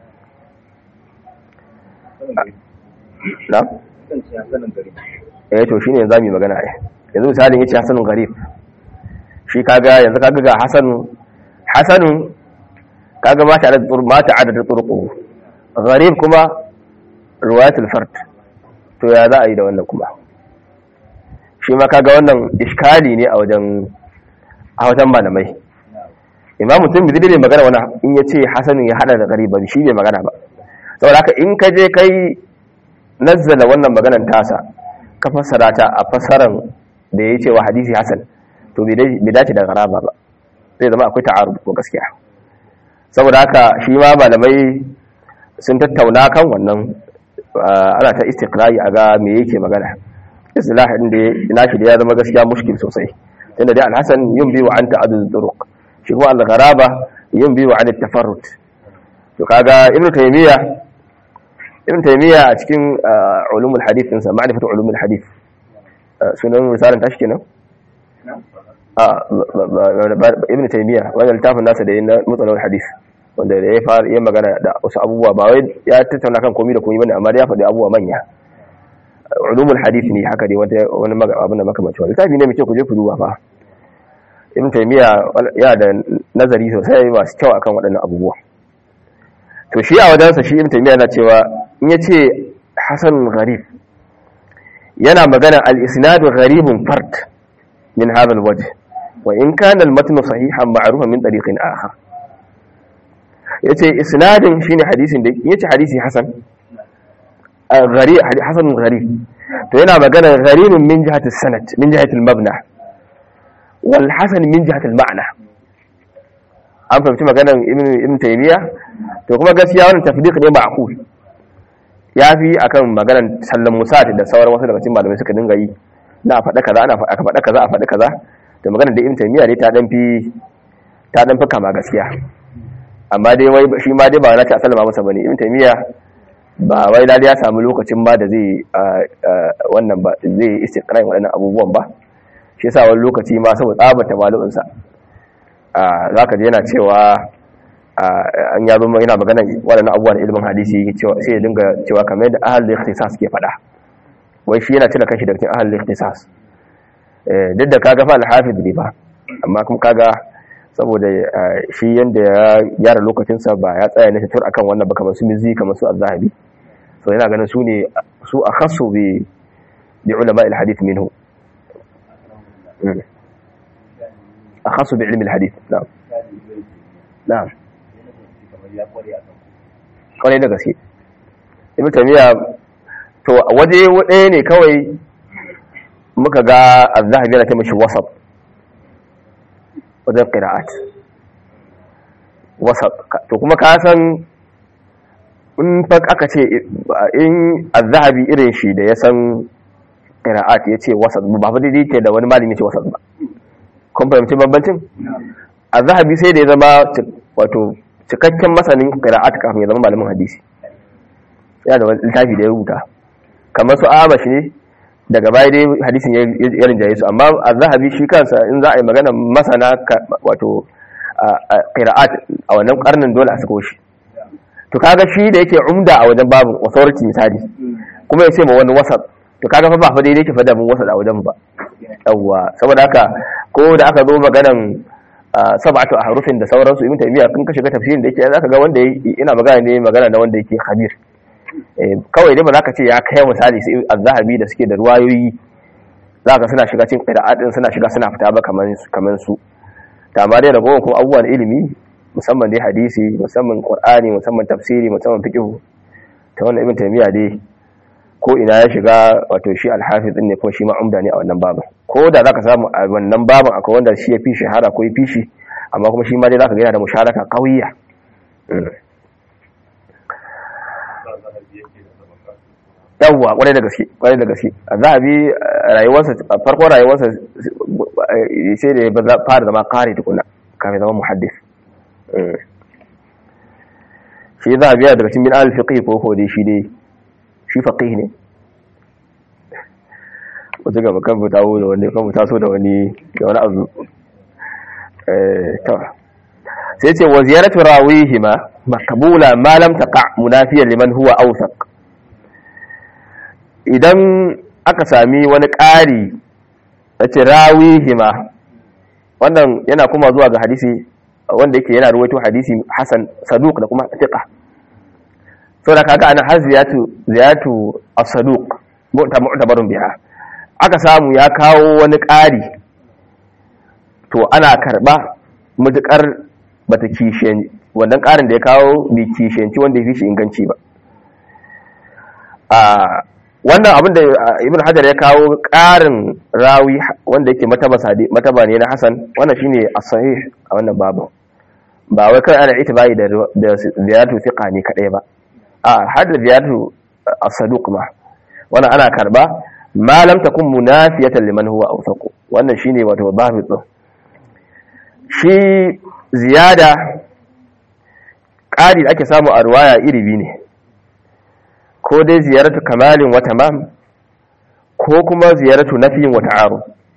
na? eh to shine yanzu mu magana ai yanzu misalin yace hasanun garib shi kaga yanzu kaga ga hasanun hasanun kaga ma ta adad ma ta adad turqu garib kuma riwayatul fard to ya za a yi da wannan kuma shi ma kaga wannan iskali ne a wajen a wajen malamai imamu tirmidhi bai magana wannan in yace hasanun ya hada da garib ba shi bai magana ba saboda haka in ka je kai nazzala wannan maganan tasa ka fassara ta a fassaran da ya ce wa hadisi hasan to bai dace da garaba ba zai zama akwai ta'arud ko gaskiya saboda haka shi ma malamai sun tattauna kan wannan ana ta istiqrai a ga me yake magana istilahin da ina shi da ya zama gaskiya mushkil sosai tunda dai al-hasan yumbi wa anta adud turuq shi kuma al-gharaba yumbi wa an tafarrut to kaga ibnu taymiya ibn taymiya a cikin ulumul hadith din sa ma'rifatu ulumul hadith sunan misalan tashi kenan ibn taymiya wannan littafin nasa da yana mutsalawar hadith wanda ya fara yin magana da wasu abubuwa ba wai ya tattauna kan komai da komai bane amma ya faɗi abubuwa manya ulumul hadith ne haka dai wata wani abin da makamancin wani littafi ne mai kyau ku je ku duba fa ibn taymiya ya da nazari sosai masu kyau akan waɗannan abubuwa to shi a wajensa shi ibn taymiya yana cewa in yace hasan gharib yana magana al-isnad gharibun fard min hadha al-wajh wa in kana al-matn sahihan ma'rufan min tariqin akhar yace isnadin shine hadisin da yace hadisi hasan gharib hasan gharib to yana magana gharibun min jihati sanad min jihati al-mabna wal hasan min jihati al-ma'na an fahimci maganar ibn taymiya to kuma gaskiya wannan tafdiq ne ma'qul yafi akan maganar sallan musat da sauran wasu daga cikin malamai suka dinga yi na faɗa kaza ana aka faɗa kaza a faɗa kaza da maganar da ibn taymiya ne ta dan fi ta dan fi kama gaskiya amma dai wai shi ma dai ba na ta sallama masa bane ibn taymiya ba wai lalle ya samu lokacin ba da zai wannan ba zai istiqra'i waɗannan abubuwan ba shi yasa wani lokaci ma saboda tsabata malu'insa za ka je yana cewa an yazo yana magana waɗannan abubuwan ilimin hadisi sai ya dinga cewa kamar yadda ahal da ikhtisas ke faɗa wai shi yana cire kanshi daga cikin ahal da ikhtisas duk da kaga fa al-hafiz ne ba amma kuma kaga saboda shi yanda ya gyara lokacinsa ba ya tsaya ne tur akan wannan ba kamar su mizi kamar su az-zahabi so yana ganin su ne su akhassu bi bi ulama al-hadith minhu akhassu bi ilmi al-hadith na'am na'am kwarai da gaske ibn tamiya to waje ɗaya ne kawai muka ga az-zahabi yana ta mishi wasat wajen qira'at wasat to kuma ka san in fa aka ce in az-zahabi irin shi da ya san qira'at ya ce wasat ba fa daidai ke da wani malami ce wasat ba kun fahimci bambancin az-zahabi sai da ya zama wato cikakken masanin qira'at kafin ya zama malamin hadisi yana da wani littafi da ya rubuta kamar su amashi ne daga baya dai hadisin ya rinjaye su amma az-zahabi shi kansa in za a yi magana masana wato qira'at a wannan karnin dole a sako shi to kaga shi da yake umda a wajen babu authority misali kuma ya ce ma wani wasat to kaga fa ba fa daidai ke fada mun wasat a wajen ba yawwa saboda haka ko da aka zo maganan sab'atu ahrufin da sauransu ibn taymiya kun ka shiga tafsirin da yake zaka ga wanda ina magana ne magana na wanda yake khabir kawai dai ba za ka ce ya kai misali sai az-zahabi da suke da ruwayoyi za ka suna shiga cikin qira'at din suna shiga suna fita ba kaman kaman su ta amma dai ragowar kuma abubuwan ilimi musamman dai hadisi musamman qur'ani musamman tafsiri musamman fiqh ta wannan ibn taymiya dai ko ina ya shiga wato shi al-hafiz din ne ko shi ma umda ne a wannan babin ko da zaka samu a wannan babin akwai wanda shi ya fi shahara ko ya fi shi amma kuma shi ma dai zaka ga yana da musharaka qawiyya yawwa kwarai da gaske kwarai da gaske a zahabi rayuwarsa farko rayuwarsa sai da ya fara zama kare tukuna kafin zama muhaddis shi zahabi yana daga cikin min al-fiqh ko ko dai shi dai shi faqih ne wata gaba kan fita da wani kan fita so da wani da wani abu eh to sai ce wa ziyaratu rawihima makbula ma lam taqa munafiyan liman huwa awsaq idan aka sami wani ƙari a ce rawihima wannan yana kuma zuwa ga hadisi wanda yake yana ruwaito hadisi hasan saduq da kuma fiqa so da kaga ana har ziyatu ziyatu as-saduq ta mu'tabarun biha aka samu ya kawo wani ƙari to ana karba mutukar bata kishiyan wannan ƙarin da ya kawo bai kishiyanci wanda ya fi shi inganci ba wannan abin da ibn hajar ya kawo ƙarin rawi wanda yake mataba ne na hasan wannan shine as-sahih a wannan babu ba wai kai ana itibai da da ziyaratu thiqa ne kadai ba a har da ziyaratu as-saduq ma wannan ana karba ma lam takun munafiyatan liman huwa awsaq wannan shine wato babu din shi ziyada ƙari da ake samu a ruwaya iri biyu ne ko dai ziyaratu kamalin wa tamam ko kuma ziyaratu nafiyin wa ta'aru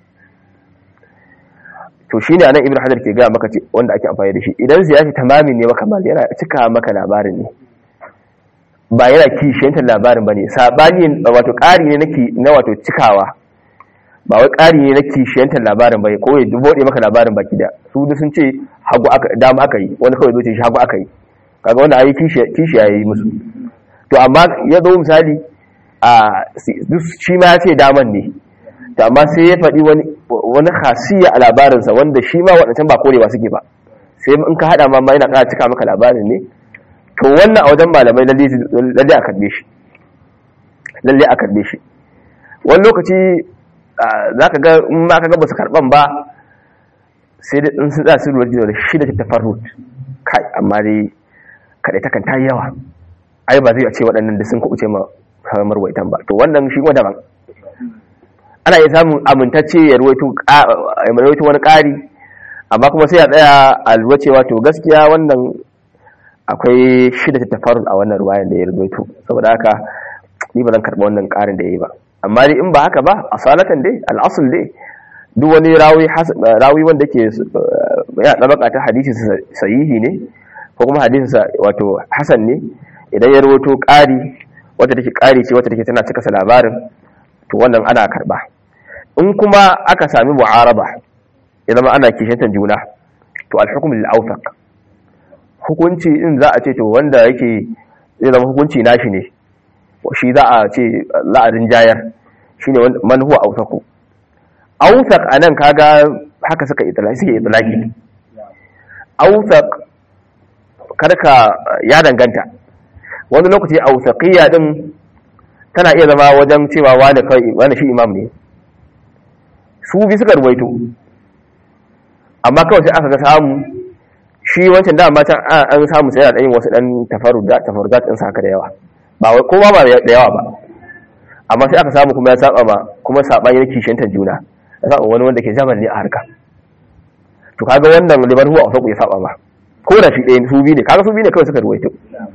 to shine anan ibnu hajar ke ga maka ce wanda ake amfani da shi idan ziyaratu tamamin ne wa kamal yana cika maka labarin ne ba yana kishiyantar labarin bane sabani wato ƙari ne nake na wato cikawa ba wai ƙari ne na kishiyantar labarin bane ko ya bude maka labarin baki da su duk sun ce hagu aka dama aka yi wani kawai zo ce shi hagu aka yi kaga wanda ayi kishi yayi musu to amma ya zo misali a shi ma ya ce daman ne to amma sai ya faɗi wani khasiyya a labarinsa wanda shi ma waɗancan ba kore ba suke ba sai in ka haɗa ma yana ƙara cika maka labarin ne to wannan a wajen malamai lalle a karɓe shi lalle a karɓe shi wani lokaci za ka ga in ma ka ga ba su karɓan ba sai da in sun za su lura da shi da tafarrut kai amma dai kaɗai takan ta yawa ai ba zai a ce waɗannan da sun kuɓuce ma samar waitan ba to wannan shi kuma daban ana iya samun amintacce ya ruwaito wani ƙari amma kuma sai a tsaya a lura cewa to gaskiya wannan akwai shida ta tafarun a wannan ruwayan da ya ruwaito saboda haka ni ba zan karɓa wannan ƙarin da ya yi ba amma dai in ba haka ba a salatan dai al'asul dai duk wani rawi rawi wanda ke ya dabaka ta hadisi sahihi ne ko kuma hadisi wato hasan ne idan ya rawato ƙari wata take ƙari ce wata take tana cika sa labarin to wannan ana karba in kuma aka sami mu'araba ya zama ana kishantar juna to al-hukm lil-awthaq hukunci in za a ce to wanda yake zai zama hukunci nashi ne shi za a ce la'adin jayar shine man huwa awthaqu awthaq anan kaga haka suka itlaqi suke itlaqi awthaq karka ya danganta wani lokaci awthaqiyya din tana iya zama wajen cewa wani kai wani shi imam ne su bi suka ruwaito amma kawai sai aka ga samu shi wancan dama can an samu sai da yin wasu dan tafarrudat tafarrudat din sa haka da yawa ba wai kowa ba da yawa ba amma sai aka samu kuma ya saba ba kuma sabani yake kishintan juna ya saba wani wanda ke zaman ne a harka to kaga wannan liman huwa asaku ya saba ba ko da shi ɗaya su biyu ne kaga su biyu ne kawai suka ruwaito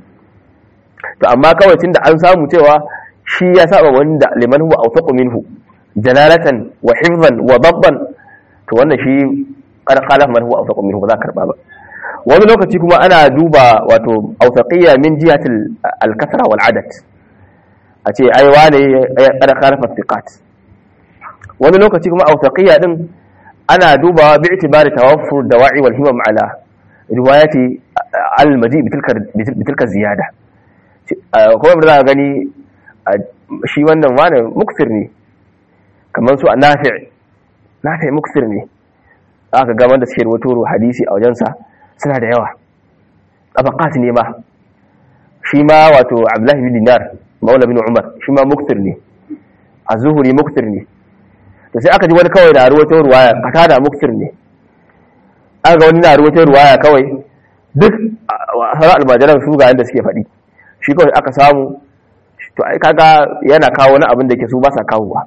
to amma kawai tunda an samu cewa shi ya saba wanda liman huwa asaku minhu jalalatan wa hifzan wa dabban to wannan shi qad qala man huwa asaku minhu ba za ka karba ba wani lokaci kuma ana duba wato autaqiyya min jihatil al-kasra wal adad a ce ai wane ya kada khalafa thiqat wani lokaci kuma autaqiyya din ana duba bi itibari tawaffur dawa'i wal himam ala riwayati al-maji bitilka bitilka ziyada kuma da gani shi wannan wane muksir ne kamar su nafi' nafi' muksir ne aka ga wanda suke rawato hadisi a wajensa suna da yawa tabaqat ne ma shi ma wato abdullahi bin dinar maula bin umar shi ma muktir ne az-zuhri muktir ne to sai aka ji wani kawai da ruwato ruwaya kata da muktir ne aka ga wani na ruwato ruwaya kawai duk sauran almajiran su ga yadda suke faɗi shi kawai aka samu to ai kaga yana kawo wani abin da ke su ba sa kawowa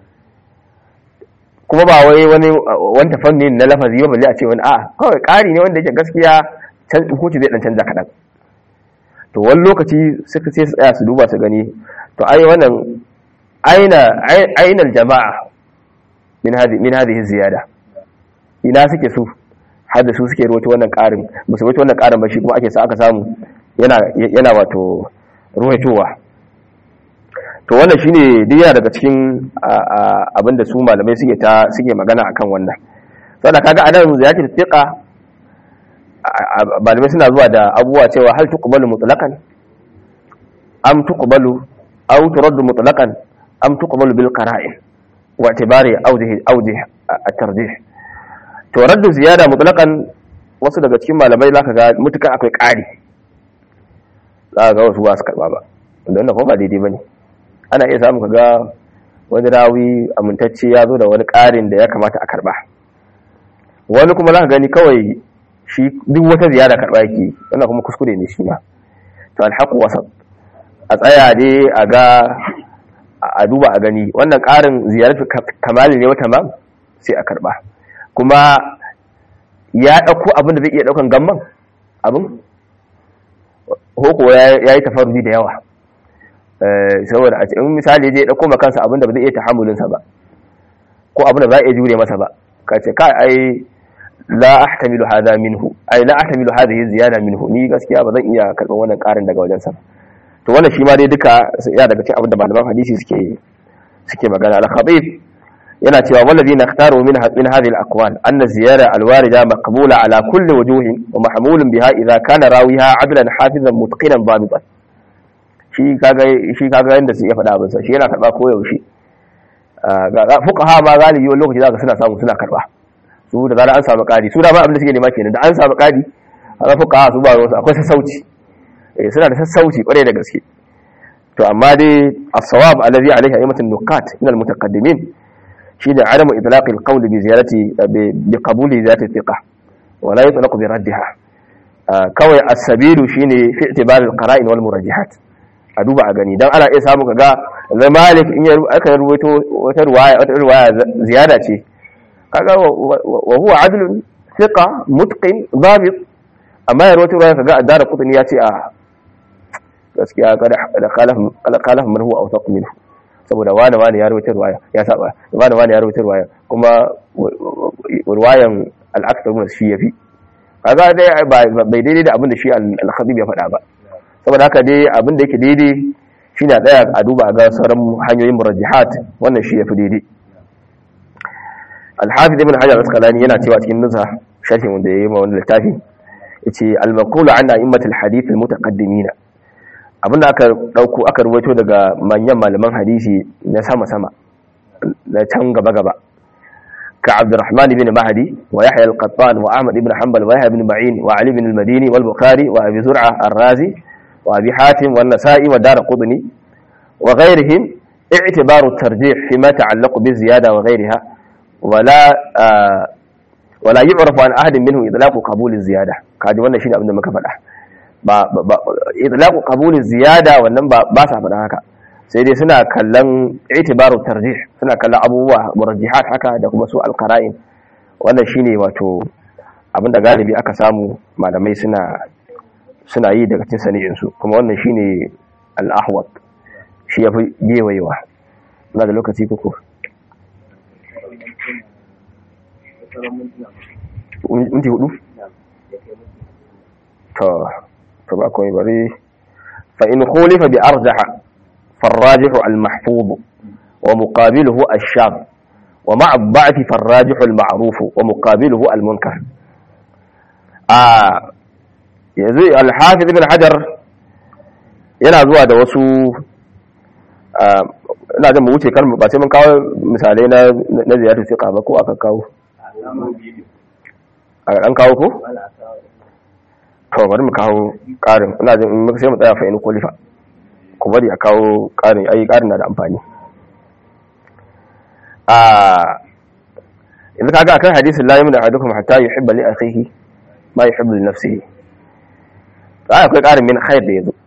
kuma ba wai wani wani tafanni na lafazi ba balle a ce wani a kawai ƙari ne wanda yake gaskiya can hukunci zai dan canza kaɗan to wani lokaci suka sai su tsaya su duba su gani to ai wannan aina aina jama'a min hadi min hadhihi ziyada ina suke su har da su suke ruwaito wannan ƙarin ba su ruwaito wannan ƙarin ba shi kuma ake sa aka samu yana yana wato ruwaitowa to wannan shine duk yana daga cikin abinda su malamai suke ta suke magana akan wannan saboda kaga anan ziyartar fiqa malamai suna zuwa da abubuwa cewa hal tuqbalu mutlaqan am tuqbalu aw turaddu mutlaqan am tuqbalu bil qara'in wa i'tibari awjih awjih at-tarjih to raddu ziyada mutlaqan wasu daga cikin malamai zaka ga mutukan akwai ƙari za ga wasu ba su karba ba wanda wannan kuma ba daidai bane ana iya samu kaga wani rawi amintacce ya zo da wani ƙarin da ya kamata a karba wani kuma za ka gani kawai shi duk wata ziyara karba yake wannan kuma kuskure ne shi ma to alhaqu wasat a tsaya ne a ga a duba a gani wannan ƙarin ziyaratu kamali ne wata ma sai a karba kuma ya ɗauko abin da zai iya ɗaukan gamman abin hoko ya yi tafarudi da yawa saboda a cikin misali zai dauko makansa abinda ba zai iya tahammulinsa ba ko abinda ba za a iya jure masa ba ka ce kai ai la ahtamilu hadha minhu ai la ahtamilu hadhihi ziyada minhu ni gaskiya ba zan iya karban wannan karin daga wajen sa to wannan shi ma dai duka ya daga cikin abinda malaman hadisi suke suke magana al-khabib yana cewa wallazi nakhtaru min min hadhihi al-aqwal anna ziyara al-warida maqbula ala kulli wujuhin wa mahmulun biha idha kana rawiha adlan hafizan mutqinan dabitan shi kaga shi kaga yanda su ya faɗa abin sa shi yana karba ko yaushe ga fuqaha ma galibi wani lokaci zaka suna samu suna karba su da zarar an samu ƙari su da ba abin da suke nema kenan da an samu ƙari a fuqaha su ba wasu akwai sassauci eh suna da sassauci kwarai da gaske to amma dai as-sawab alladhi alayhi aymatun nuqat min al-mutaqaddimin shi da adamu itlaqi al-qawl bi ziyarati bi qabuli ziyarati thiqa wa la yutlaq bi raddiha kawai as-sabilu shine fi i'tibar al-qara'in wal murajjihat a duba a gani dan ana iya samu kaga zai malik in ya aka ruwaito wata ruwaya wata ruwaya ziyada ce kaga wa huwa adlun thiqa mutqin dhabit amma ya ruwaito ruwaya kaga addara qutni ya ce a gaskiya kada khalaf man huwa awsaq minhu saboda wani wani ya rawaita ruwaya ya saba wani wani ya rawaita ruwaya kuma ruwayan al-akthar min shi yafi kaga dai bai daidai da abin da shi al-khatib ya faɗa ba saboda haka dai abin da yake daidai shine a tsaya a duba a ga sauran hanyoyin murajjihat wannan shi yafi daidai al-hafiz ibn hajar al-asqalani yana cewa cikin nusa sharhin wanda yayi ma wannan littafi yace al-maqulu an a'immatul hadith al-mutaqaddimin abinda aka dauko aka ruwaito daga manyan malaman hadisi na sama sama na can gaba gaba ka Abdurrahman ibn Mahdi wa Yahya al-Qattan wa Ahmad ibn Hanbal wa Yahya ibn Ma'in wa Ali ibn al-Madini wal Bukhari wa Abi Zur'a ar-Razi wa Abi Hatim wa Nasa'i wa Darqutni wa ghayrihim i'tibaru at-tarjih fima ta'allaqu bi ziyada wa ghayriha wala wala yu'rafu an ahadin minhu idlaqu qabul az-ziyada kaji wannan shine abin da muka faɗa ba idlaqu qabul az-ziyada wannan ba ba sa faɗa haka sai dai suna kallon itibaru tarjih suna kallon abubuwa murajjihat haka da kuma su alqara'in wannan shine wato abin da galibi aka samu malamai suna suna yi daga cikin sani'in su kuma wannan shine al-ahwat shi yafi gewayewa ina da lokaci kuku minti hudu to to ba komai bari fa in khulifa bi arjaha فالراجح المحفوظ ومقابله الشاذ ومع الضعف فالراجح المعروف ومقابله المنكر آه yanzu alhafiz ibn hajar yana zuwa da wasu ina jin mu wuce kalmu ba sai mun kawo misalai na na ziyartar fiqa ba ko aka kawo an kawo ko to bari mu kawo karin ina jin in sai mu tsaya fa in kulifa ku bari a kawo ƙarin ayi ƙarin na da amfani a yanzu kaga akan hadisin la yamin ahadukum hatta yuhibba li akhihi ma yuhibbu li nafsihi ai akwai ƙarin min khair da yazo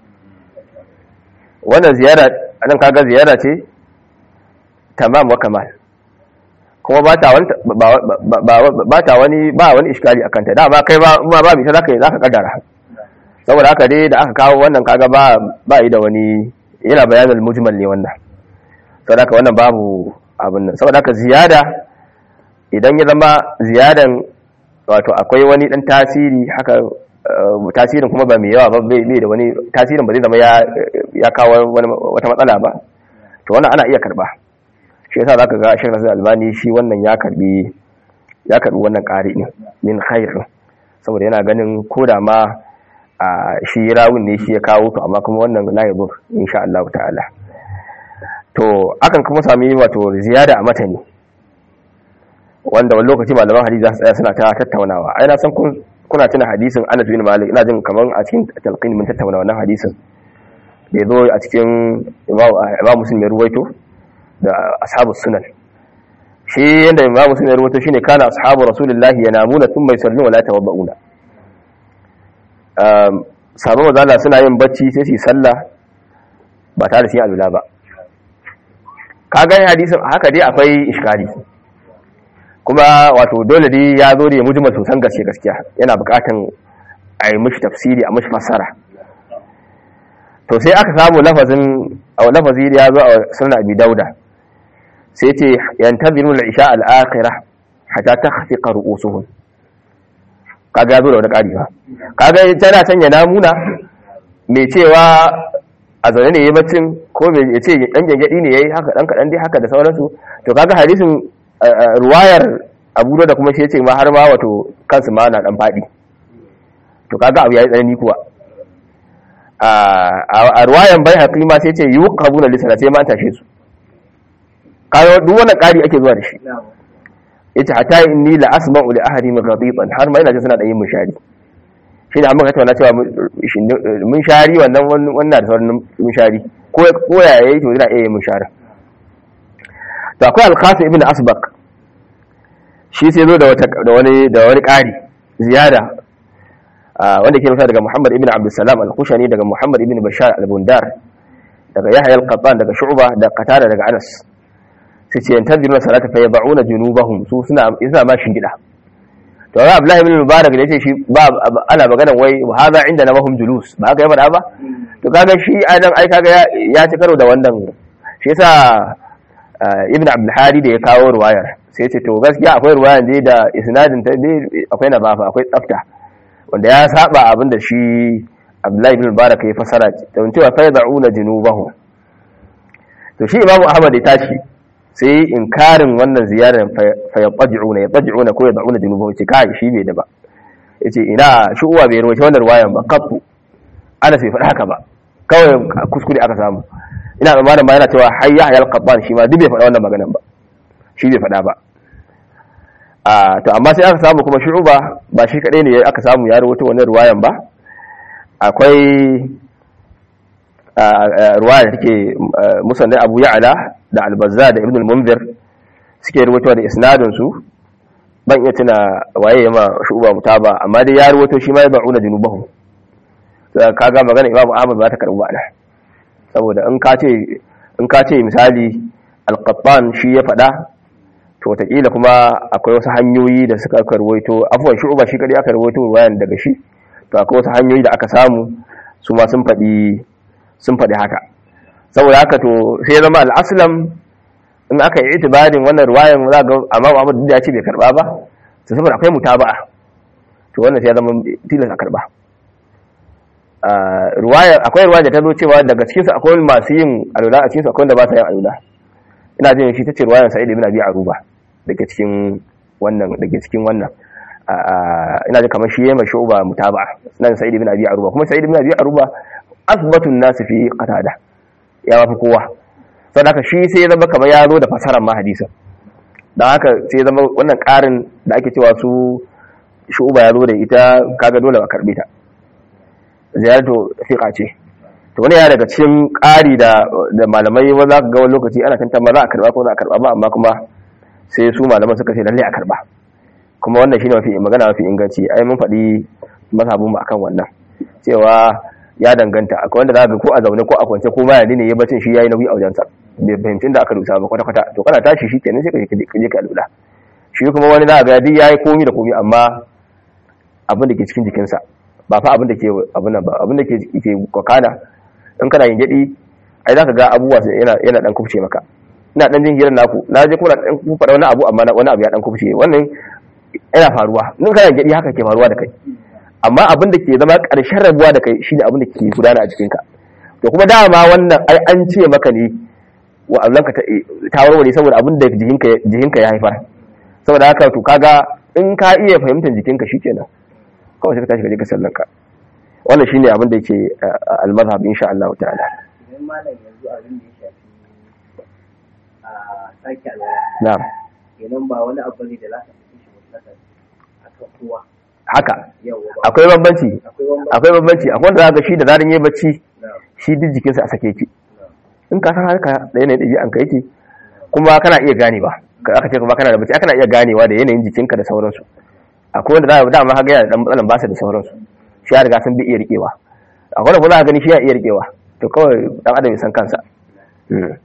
wannan ziyara anan kaga ziyara ce tamam wa kamal kuma ba ta wani ba ta wani ba wani iskali akan ta dama kai ba ba bi ta zaka zaka kaddara saboda haka dai da aka kawo wannan kaga ba ba yi da wani yana bayanin mujmal ne wannan saboda haka wannan babu abin nan saboda haka ziyada idan ya zama ziyadan wato akwai wani dan tasiri haka tasirin kuma ba mai yawa ba bai da wani tasirin ba zai zama ya kawo wata matsala ba to wannan ana iya karba shi yasa zaka ga Sheikh Nasir Albani shi wannan ya karbi ya karbi wannan ƙari ne min khair saboda yana ganin koda ma a shi rawun ne shi ya kawo to amma kuma wannan la yabur insha Allah ta'ala to akan kuma sami wato ziyada a matani wanda wani lokaci malaman hadisi za su tsaya suna ta tattaunawa ai na san kun kuna tuna hadisin Anas bin Malik ina jin kaman a cikin talqin mun tattauna wannan hadisin da yazo a cikin Imam Muslim ya ruwaito da ashabus sunan shi yanda Imam Muslim ya ruwaito shine kana ashabu Rasulullahi yanamuna thumma yusalluna wa la tawadda'una sabon mazala suna yin bacci sai su sallah ba tare da su yi alula ba ka gani hadisin haka dai akwai iskari kuma wato dole dai ya zo da ya mujimar sosan gaske gaskiya yana bukatan a yi mishi tafsiri a mishi fassara to sai aka samu lafazin a lafazi da ya zo a sunan abi dauda sai ce yantaziru al-isha al-akhirah hatta takhfiqa ru'usuhum kaga ya zo da wani ƙari ba kaga tana sanya namuna mai cewa a zaune ne ya baccin ko mai ya ce ɗan gyangyaɗi ne ya yi haka ɗan kaɗan dai haka da sauransu to kaga hadisin ruwayar abu da kuma shi ya ce ma har ma wato kansu ma na ɗan faɗi to kaga abu ya yi tsanani kuwa a ruwayan bai haƙi ma sai ce yi wuka abu na lissana sai ma an tashe su kaga duk wannan ƙari ake zuwa da shi yace hatta inni la asma'u li ahadihim ghadiban har ma ina jin suna da yin mushari shi ne amma tattauna cewa mun shari wannan wannan da sauran mun shari ko ko ya yayi to ina iya yin mushari to akwai al-qasim ibn asbaq shi sai zo da wata da wani da wani ƙari ziyada wanda ke rubuta daga Muhammad ibn Abdul Salam al-Kushani daga Muhammad ibn Bashar al-Bundar daga Yahya al-Qattan daga Shu'ba da Qatada daga Anas sai ce yantaziruna salata fa yab'una junubahum su suna suna ma shingida to ga Abdullah ibn Mubarak da yace shi ba ana magana wai hadha indana mahum julus ba haka ya faɗa ba to kaga shi anan ai kaga ya ci karo da wannan shi yasa ibn abdul hadi da ya kawo ruwayar sai ce to gaskiya akwai ruwayar dai da isnadin ta dai akwai nabafa akwai tsafta wanda ya saba abin da shi abdullahi ibn mubarak ya fasara don cewa fa yad'una junubahum to shi imamu ahmad ya tashi sai inkarin wannan ziyarar fa yaqdi'una yaqdi'una ko yad'una junubahum ce kai shi bai da ba yace ina shi uwa bai rawaita wannan ruwayan ba kaffu ana sai faɗa haka ba kawai kuskure aka samu ina tsammanin ba yana cewa hayya hayal qabban shi ma duk bai faɗa wannan maganan ba shi bai faɗa ba a to amma sai aka samu kuma shu'uba ba shi kadai ne aka samu ya rawaito wannan ruwayan ba akwai ruwaya da take musannad Abu Ya'la da Al-Bazzar da Ibn al-Munzir suke rawaito da isnadin su ban iya tuna waye ma shu'uba mutaba amma dai ya rawaito shi ma ya ba'una junubahum kaga magana Imam Ahmad ba ta karbu ba saboda in ka ce in ka ce misali Al-Qattan shi ya faɗa to wataƙila kuma akwai wasu hanyoyi da suka karwaito afuwan shu'uba shi kadai aka rawaito ruwayan daga shi to akwai wasu hanyoyi da aka samu su ma sun faɗi sun faɗi haka saboda haka to sai zama al'aslam in aka yi itibarin wannan ruwayan za ga amma Muhammad da ya ce bai karba ba to saboda akwai mutaba'a to wannan sai zama tilas a karba ruwaya akwai ruwaya da ta zo cewa daga cikinsu akwai masu yin alula a cikinsu akwai wanda ba sa yin alula ina jin shi ta ce ruwayan sa'id ibn abi aruba daga cikin wannan daga cikin wannan ina jin kamar shi yayin mai shuba mutaba'a ina jin sa'id ibn abi aruba kuma sa'id ibn abi aruba asbatun nas fi qatada ya mafi kowa saboda haka shi sai ya zama kamar ya zo da fasarar ma hadisin dan haka sai ya zama wannan karin da ake cewa su shuba ya zo da ita kaga dole ba karbe ta ziyarto fiqa ce to wani ya daga cikin ƙari da da malamai ba za ka ga wani lokaci ana tantama za a karba ko za a karba ba amma kuma sai su malaman suka ce lalle a karba kuma wannan shine mafi magana mafi inganci ai mun faɗi mazhabin mu akan wannan cewa ya danganta akwai wanda za ka ko a zaune ko a kwance ko ma yadi ne ya bacin shi yayi nauyi a wajensa bai fahimci da aka rusa ba kwata kwata to kana tashi shi kenan sai ka je ka alula shi kuma wani za ga duk yayi komi da komi amma abin da ke cikin jikinsa ba fa abin da ke abin ba abin da ke ke kokana in kana yin gadi ai zaka ga abubuwa yana yana dan kufce maka ina dan jin hirar naku na je kuma dan kufa wani abu amma wani abu ya dan kufce wannan yana faruwa in kana yin gadi haka ke faruwa da kai amma abin da ke zama karshen rabuwa da kai shine abin da ke gudana a jikinka to kuma dama wannan ai an ce maka ne wa Allah ka ta warware saboda abin da jikinka jikinka ya haifar saboda haka to kaga in ka iya fahimtar jikinka shikenan kawai sai ka tashi ka je ka sallanka wannan shine abin da yake al-mazhab insha Allah ta'ala idan malam yanzu abin da ya shafi a sake alwala na'am kenan ba wani abu ne da za ka fi shi mutlaka akan kowa haka yawa ba akwai bambanci akwai wani akwai bambanci akwai wanda zaka shi da zarin yayi bacci na'am shi duk jikinsa a sake yake in ka san haka da yanayin ɗabi'an ka yake kuma kana iya ganewa ka aka ce kuma kana da bacci kana iya ganewa da yanayin jikinka da sauransu akwai wanda za dama haka yana da dan matsalan basa da sauransu shi ya riga sun bi iya rikewa akwai wanda kuma za ka gani shi ya iya rikewa to kawai dan adam ya san kansa Mm.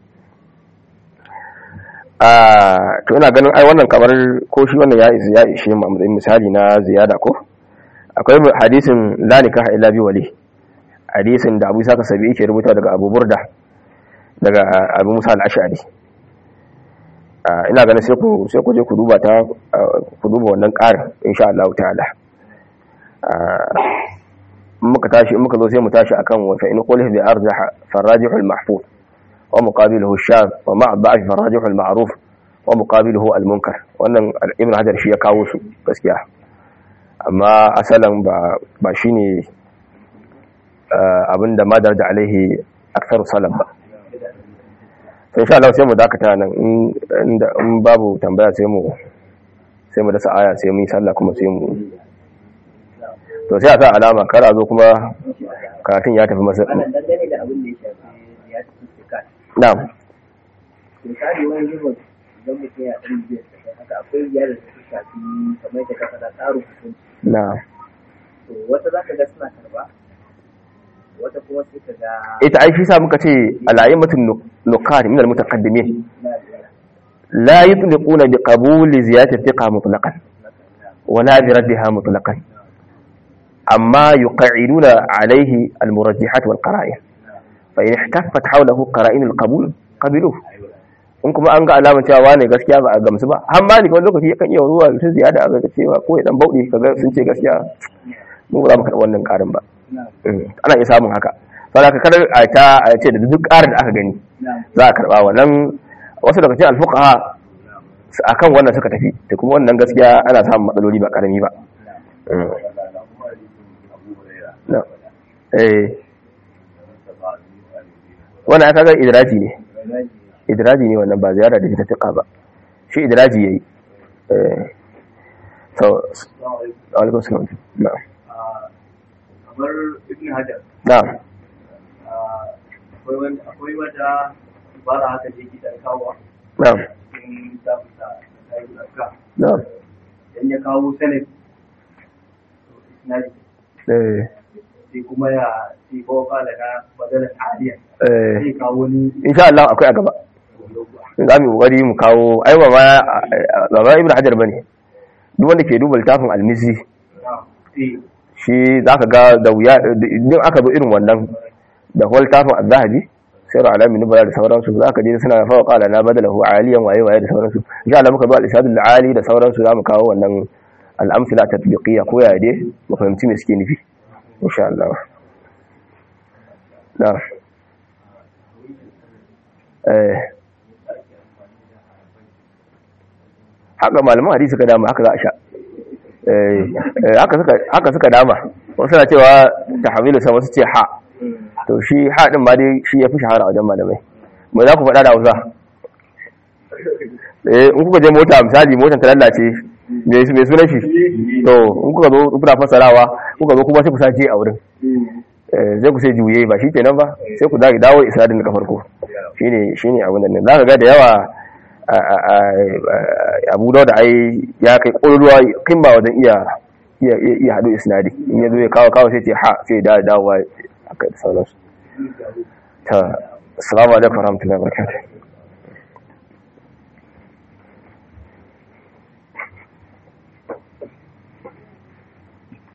Ah, to ina ganin ai wannan kamar ko shi wannan ya isa ya ishe mu a matsayin misali na ziyada ko akwai hadisin la nikaha illa bi wali hadisin da Abu Saka Sabi ke rubuta daga Abu Burda daga Abu Musa al-Ash'ari Ah, ina ganin sai ku sai ku je ku duba ta ah, ku duba wannan ƙarin insha Allah ta'ala Ah, in muka tashi in muka zo sai mu tashi akan wa fa in qulih bi arjaha farajih al-mahfuz wa muqabiluhu ash-shadh wa ma'a da'if farajih al-ma'ruf wa muqabiluhu al-munkar wannan Ibn Hajar shi ya kawo su gaskiya amma asalan ba ba shine ah, abinda madar da alaihi aktharu salaf ba sai insha Allah sai mu dakata nan in inda- in babu tambaya sai mu sai mu dasa aya sai mu yi sallah kuma sai mu to sai a sa alama kar a zo kuma karatun ya tafi masa malam dangane da abin da ya shafi ya ci sikat na'am misali wani zuwa idan mutum ya ɗan biyar da haka akwai ziyarar da ta shafi kamar da ka faɗa tsarin hukunci na'am to wata za ka ga suna karba wata kuma sai ka ga ita ai shi sa muka ce al'ayyimatun nuqat min al-mutaqaddimin na la yutliquna bi qabul ziyadati thiqa mutlaqan wa la bi raddiha mutlaqan amma yuqa'iduna alayhi al-murajjihat wal qara'in fa in ihtaffat hawlahu qara'in al-qabul kabilu in kuma an ga alamar cewa wane gaskiya ba a gamsu ba har ma ni wani lokaci yakan iya zuwa mutum ziyada a ga cewa ko ya dan bauɗe kaga sun ce gaskiya mu ba za mu karɓi wannan ƙarin ba ana iya samun haka saboda ka kada a ta a ce da duk ƙarin da aka gani za a karɓa wannan wasu daga cikin alfuqaha akan wannan suka tafi da kuma wannan gaskiya ana samun matsaloli ba karami ba eh wannan aka ga idraji ne idraji ne wannan ba ziyara da ta tuka ba shi idraji yayi eh so alaikum salam na kamar ibn hajar na akwai wata ibara haka da yake dan kawo na cikin zafuta da kayan zarka na idan ya kawo sanad isnadi eh sai kuma ya sai kawo kala na maganar aliya eh sai kawo ni insha Allah akwai a gaba za mu yi kokari mu kawo ai ba ma ba ma ibnu hajar bane duk wanda ke duba littafin almisi sai shi zaka ga da wuya idan aka zo irin wannan da kuma littafin az-zahabi sai ra alamin nubala da sauransu zaka je suna fa qala na badalahu aliyan waye waye da sauransu insha Allah muka zo al-ishadul ali da sauransu zamu kawo wannan al-amsila tatbiqiyya ko ya dai mu fahimci me suke nufi insha Allah na eh haka malaman hadisi suka dama haka za a sha eh eh, haka suka haka suka dama wasu na cewa tahwilu sa wasu ce ha to shi ha din ma dai shi yafi shahara a wajen malamai me za ku faɗa da Hausa eh in kuka je mota misali motar ta lallace me me sunan shi to in kuka zo kuna fasarawa kuka zo kuma sai ku sace a wurin eh zai ku sai juye ba shi kenan ba sai ku dawo dawo isnadin daga farko shine shine abin da nan zaka ga da yawa a- a- a- abu da ai ya kai ƙololuwa kin ba wajen iya iya iya iya haɗu isnadi in ya zo ya kawo kawo sai ce ha sai da dawowa a kai da sauransu ta assalamu alaikum warahmatullahi wabarakatuh